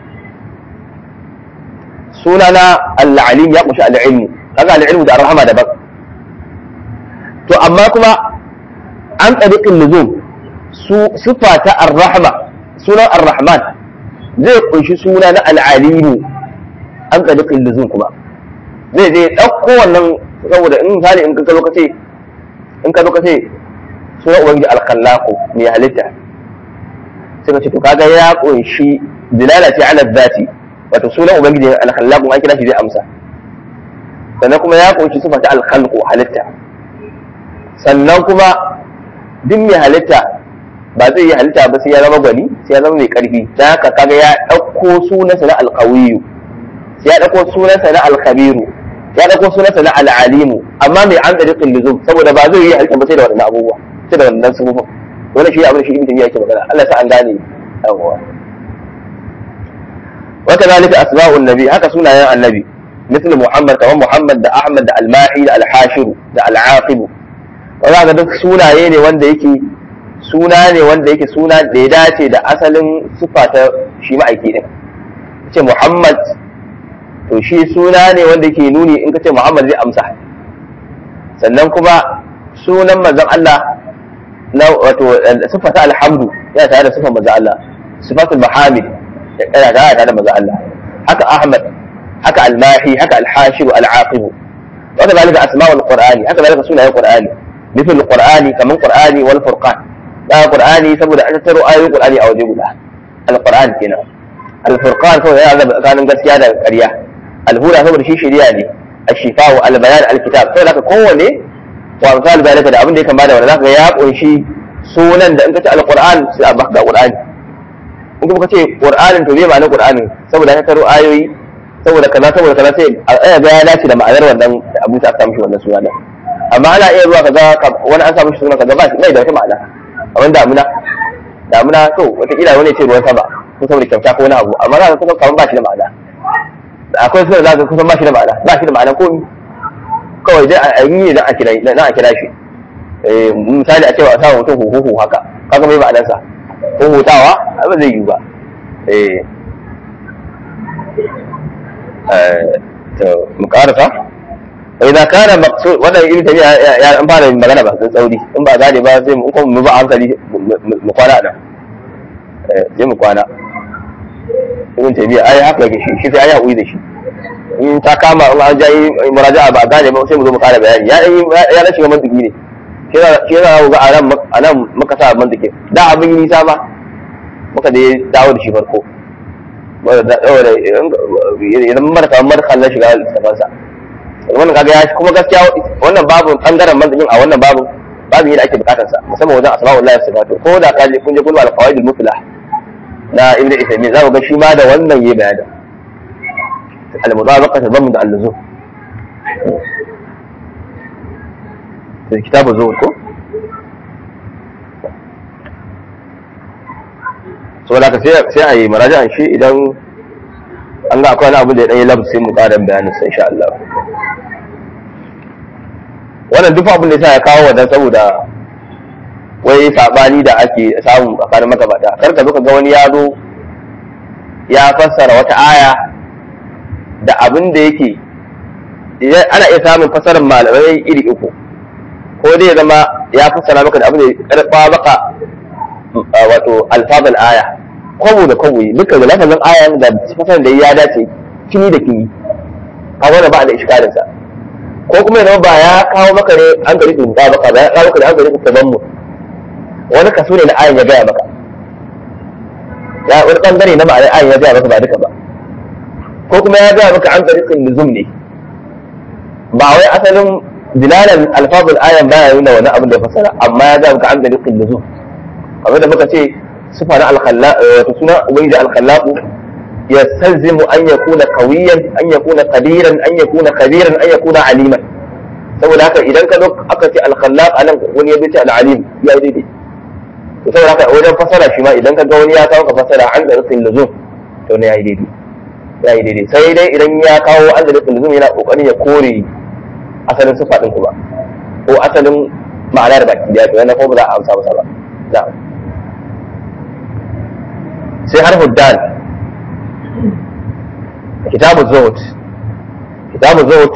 suna na al-alim ya kunshi al-ilmu kaga al-ilmu da ar-rahma daban to amma kuma an tsadiqin nuzum su sifa ta ar-rahma sunan ar-rahman zai kunshi suna na al-alimu an tsadiqin nuzum kuma zai je ɗauko wannan saboda in misali in ka zo ka ce in ka zo ka ce suna ubangiji alkhallaqu mai halitta sai ka ce to kaga ya kunshi dilala ce ala dhati wato sunan ubangiji alkhallaqu an kira shi zai amsa sannan kuma ya kunshi sifa ta alkhalqu halitta sannan kuma duk mai halitta ba zai yi halitta ba sai ya zama gwani sai ya zama mai karfi dan haka kaga ya ɗauko sunansa na alqawiyyu ya ɗauko sunansa na alkhabiru ya ɗauko sunansa na al'alimu amma mai an ɗari luzum saboda ba zai yi halitta ba sai da waɗannan abubuwa sai da waɗannan sufufin wani shi abin da shi ibn taymiya yake magana Allah sa an gane yawwa wa kadhalika asma'un nabi haka sunayen annabi مثل محمد كمان محمد da Ahmad da Al-Mahi da Al-Hashir da Al-Aqib wanda ga duk sunaye ne wanda yake suna ne wanda yake suna da ya dace da asalin sifa ta shi ma'aiki din ce Muhammad to shi suna ne wanda ke nuni in ka ce Muhammad zai amsa sannan kuma sunan manzon Allah na wato sifata alhamdu yana tare da sifar manzon Allah sifatul mahamid yana tare da manzon Allah haka Ahmad haka almahi haka alhashir alaqib wa kadhalika asma'ul qur'ani haka zalika sunayen qur'ani مثل القرآن كمان قرآني والفرقان لا قرآني سبب أن تروا آية قرآني أو جيبنا القرآن كنا الفرقان هو هذا كان قد سيادة قرية الهدى هو شيء شرياني الشفاء البيان الكتاب sai zaka kowane wa misali zalika da abin da yake bada wanda zaka ya kunshi sunan da in kace alquran sai a baka qur'ani in kuma kace qur'anin to me ma'anar qur'anin saboda ka karo ayoyi saboda kaza saboda kaza sai a ga ya dace da ma'anar wannan abin da aka mishi wannan suna din amma ana iya zuwa kaga wani an sa mishi suna kaga ba shi bai da wata ma'ana amma damuna damuna to wataƙila wani ce ruwan sama ko saboda kyauta ko wani abu amma za ka kusa kamar ba shi da ma'ana akwai suna za ka kusan ba shi da ma'ana ba shi da ma'ana komi kawai dai a yi ne dan a kira dan a kira shi misali a cewa a sa mutum huhu haka kaga mai ma'anar sa huhutawa ba zai yi ba eh to mu karasa idan kana maqsud wannan ibn tabi'a ya an fara magana ba tsauri in ba gane ba sai mu kuma mu ba hankali mu kwana da eh sai mu kwana ibn tabi'a ai haka yake shi shi sai ai haƙuri da shi in ta kama in an jayi muraja'a ba gane ba sai mu zo mu kara bayani ya ya rashin mantiki ne shi yana ga a nan a nan muka sa mantiki da abin yi nisa ba muka da dawo da shi farko idan mara kamar mara kallon shiga littafansa wannan kaga ya kuma gaskiya wannan babu bangaren manzikin a wannan babu babu yadda ake bukatar sa musamman wajen asma'ullahi wa sifatu ko da kaje kun je kullu al-qawaid al-muflah na ibnu isaimin za ku ga shi ma da wannan yayi bayani al-mudabaqa tabammum da al-luzum في كتاب الزهد كو saboda haka sai sai a yi marajan shi idan an ga akwai wani abu da ya ɗanyi labu sai mu ƙara bayanin sa insha Allah wannan duk abin da yasa ya kawo wannan saboda wai sabani da ake samu tsakanin magabata kar ka zo ka ga wani ya zo ya fassara wata aya da abin da yake ana iya samun fassarar malamai iri uku ko dai ya zama ya fassara maka da abin da ya karɓa maka wato alfazal aya kwabo da kwabo dukkan da lafazin aya da fassarar da ya dace kini da kini a wani ba da iskalinsa ko kuma ya ba ya kawo maka ne an gari ku ba maka ba ya kawo maka da an gari ku kaman mu wani kaso ne na ayan ya gaya maka ya wani bangare na ma'anar ayan ya gaya maka ba duka ba ko kuma ya gaya maka an gari nuzum ne ba wai asalin dilalan alfazul ayan baya nuna wani abin da ya fasara amma ya gaya maka an gari nuzum kamar da muka ce sifa na alkhallaq wato suna ubangiji alkhallaq يستلزم أن يكون قويا أن يكون قديرا أن يكون خبيرا أن يكون عليما saboda haka idan ka zo aka ce alkhallaq anan wani ya ce al'alim ya yi daidai to saboda haka wajen fasara shi ma idan ka ga wani ya kawo ka fasara an da rufin luzum to ne ya yi daidai ya yi daidai sai dai idan ya kawo an da rufin luzum yana kokarin ya kore asalin sifa ɗin ku ba ko asalin ma'anar baki da to yana ko ba za a amsa masa ba na'am sai har huddan kitabu zuhud kitabu zuhud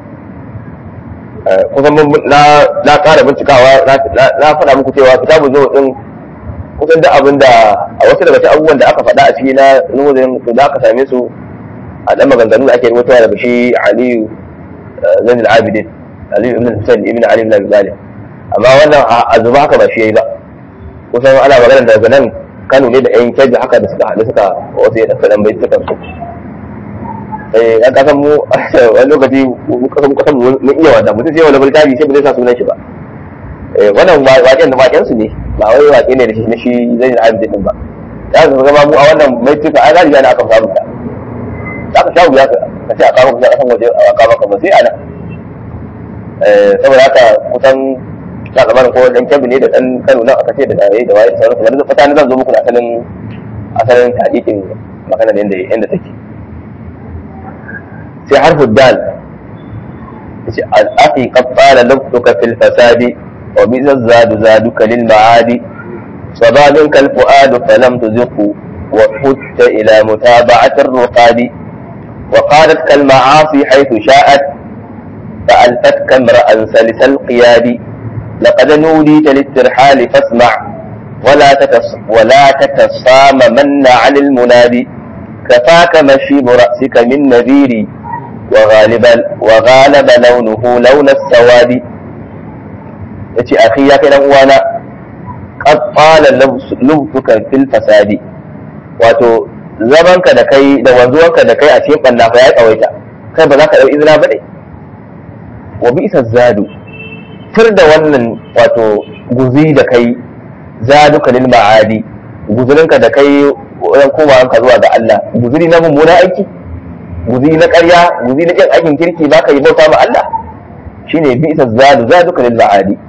kusan na na ƙara bincikawa na faɗa muku cewa kitabu zuhud din kusan da abin da a wasu daga cikin abubuwan da aka faɗa a ciki na nuzulin to da aka same su a ɗan maganganu da ake rubutawa daga shi aliyu zain al-abidin aliyu ibn husain ibn ali ibn abi talib amma wannan a zuba haka ba shi yayi ba kusan ana magana daga nan kano ne da yan kyaji haka da suka haɗu suka wasu ya ɗan bai suka su eh ya kasan mu wani lokaci kasan kasan mun iya wanda mutum sai wani bultabi sai ba zai sa sunan shi ba eh wannan waƙen da waƙen su ne ba wai waƙe ne da shi na shi zai da abin din ba ya ga zama mu a wannan mai tuka an riga na aka samu ta za ka shawo ya ka ce a kawo ka kasan waje a kawo ka ba sai ana eh saboda haka kusan ta zamanin ko dan kyabi ne da dan Kano nan aka ce da yayi da waye da sauransu wani fata ne zan zo muku da asalin asalin hadisin magana ne inda inda take sai harfu dal yace al-aqi qad qala lafzuka fil fasadi wa bi zadu zaduka lil ma'adi sababin kal fuad falam tuziqu wa hutta ila mutaba'ati ar-ruqadi وقالت كالمعاصي حيث شاءت فألفتك امرأ سلس القياد لقد نوديت للترحال فاسمع ولا تتص ولا تتصاممن عن المنادي كفاك مشيب رأسك من نذيري وغالب وغالب لونه لون السواد yace akhi ya kai dan uwana qad qala lubtuka fil fasadi wato zamanka da kai da wanzuwanka da kai a cikin banna fa ya tsawaita kai ba za ka dau izina ba ne wa bi isa zadu tur da wannan wato guzi da kai zaduka lil ma'adi guzurinka da kai wajen komawanka zuwa ga Allah guzuri na mummuna aiki guzuri na ƙarya guzuri na ƙin aikin kirki ba ka yi bauta ma Allah shine bi isa zadu zaduka lil ma'adi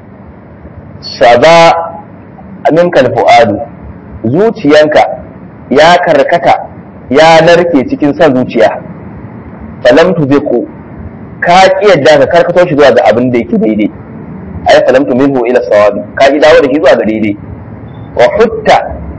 saba minka fu'adu zuciyanka ya karkata ya narke cikin son zuciya falam tuziqu ka ki yadda ka karkato shi zuwa ga abin da yake daidai ay falam minhu ila sawabi ka ki dawo da shi zuwa ga daidai wa hutta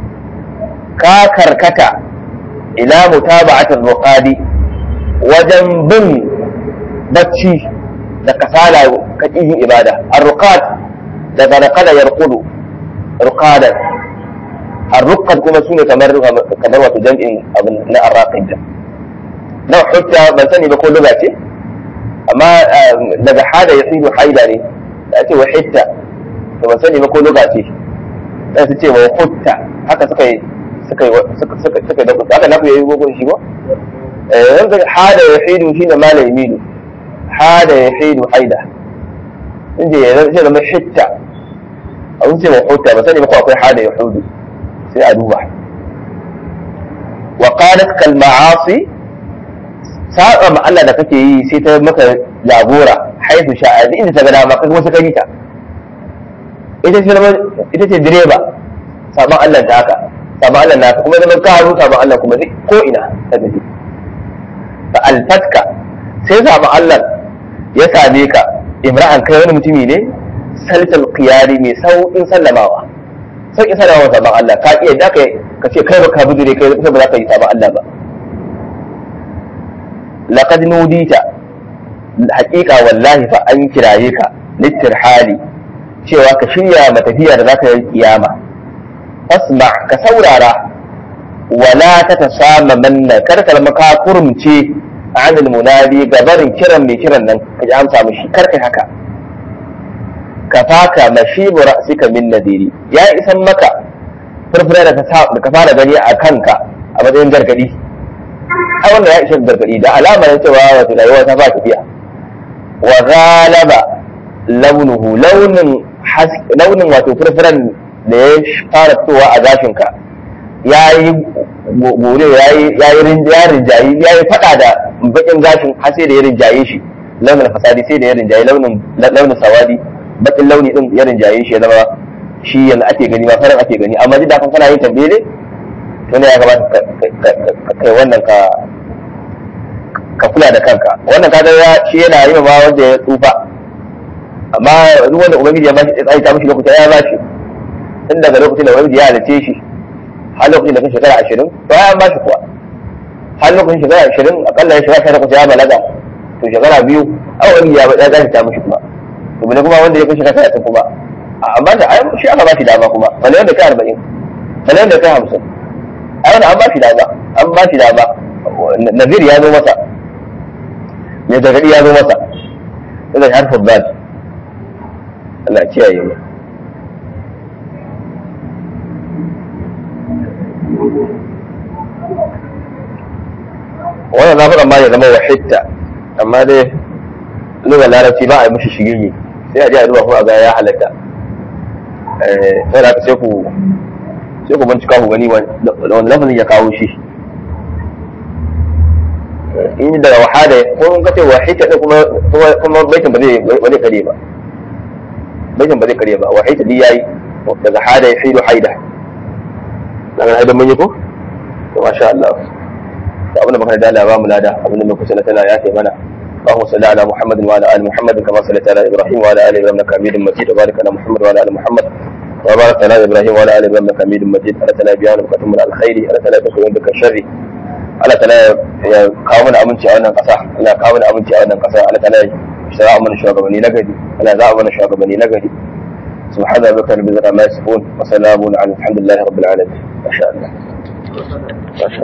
ka karkata ila mutaba'at ar-ruqadi wajen bin bacci da kasala ka yin ibada ar-ruqad daga raqada yarqudu ruqadan ar-ruqad kuma sune kamar kamar wato jam'in abin na ar-raqid na hutta ban sani ba ko lugha ce amma daga hada ya tsibu haida ne da ake wa hitta to ban sani ba ko lugha ce sai su ce wa hutta haka suka yi suka yi suka suka suka da haka na yayi gogon shi ba eh wanda hada ya hidu shine mala yamidu hada ya hidu haida inda ya zai zama hitta a wuce wa hutta ba sani ba ko akwai hada ya hudu sai a duba wa qalat kal ma'asi saba ma Allah da kake yi sai ta maka labora haifu sha'a inda ta ga dama kai kuma sai ka yi ta ita ce ita ce direba saban Allah ta haka sabon Allah na kuma zaman ka haru sabon Allah kuma duk ko ina ta tafi fa alfatka sai sabon Allah ya same ka imra'an kai wani mutumi ne salisal qiyari mai sauƙin sallamawa sauƙin sallamawa sabon Allah ka iya da ka ka ce kai baka bujure kai ba za ka yi sabon Allah ba laqad nudita haƙiƙa wallahi fa an kiraye ka littirhali cewa ka shirya matafiya da zaka yi kiyama fasma ka saurara wala ta tasama manna kar ka zama ka kurumce anil munadi gabarin kiran mai kiran nan ka ji amsa mishi kar kai haka ka faka mashibu ra'sika min nadiri ya isan maka furfura da ka fara gani a kanka a matsayin gargadi ai wannan ya ishe gargadi da alamar cewa wato rayuwa ta ba tafiya wa ghalaba launuhu launin launin wato furfuran da ya fara fitowa a gashinka ya yi gore ya yi rinjayi ya yi fada da bakin gashin har sai da ya rinjaye shi launin fasadi sai da ya rinjaye launin launin sawadi bakin launi din ya rinjaye shi ya zama shi yanzu ake gani ba farin ake gani amma duk da kan kana yin tambaye to ne ya kamata kai wannan ka ka kula da kanka wannan kaga ya shi yana yi ma wanda ya tsufa amma duk wanda ubangiji ya bashi tsayi ta mishi lokuta ya bashi tun daga lokacin da ubangiji ya halice shi har lokacin da kan shekara ashirin to ya bashi kuwa har lokacin shekara ashirin akalla ya shekara takwas ya balaga to shekara biyu a wani ya ya gashi ta mishi kuma to bane kuma wanda ya kai shekara talatin kuma amma da ai shi aka bashi dama kuma bane wanda kai arba'in bane wanda kai hamsin ai wanda an bashi dama an bashi dama nazir ya zo masa mai gargaɗi ya zo masa ina harfin zat Allah kiyaye mu wannan na faɗa ma ya zama wahitta amma dai lugar larabci ba a yi mishi shigirgi sai a ji a duba ko a ga ya halatta sai da sai ku sai ku bincika ku gani wani lafazin ya kawo shi in daga wahada ko in kace wahita din kuma kuma baitin ba zai ba zai kare ba baitin ba zai kare ba wahita din yayi daga hada ya hidu haida daga haida mun yi ko to masha Allah to abin da muka da Allah ba mu lada abin da muka sanar tana ya ce mana اللهم صل على محمد وعلى ال محمد كما صليت على ابراهيم وعلى ال ابراهيم انك حميد مجيد وبارك على محمد وعلى ال محمد وبارك على ابراهيم وعلى ال ابراهيم انك حميد مجيد الا تلا بيان بكتم على الخير الا تلا تكون بك الشر Allah ta ya kawo mana aminci a wannan ƙasa Allah kawo mana aminci a wannan ƙasa Allah ta ya shara mana shugabanni na gari Allah za a mana shugabanni na gari سبحان ربك رب العزة عما يصفون وسلام على الحمد لله رب العالمين ما شاء الله ما شاء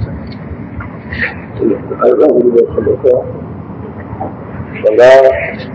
الله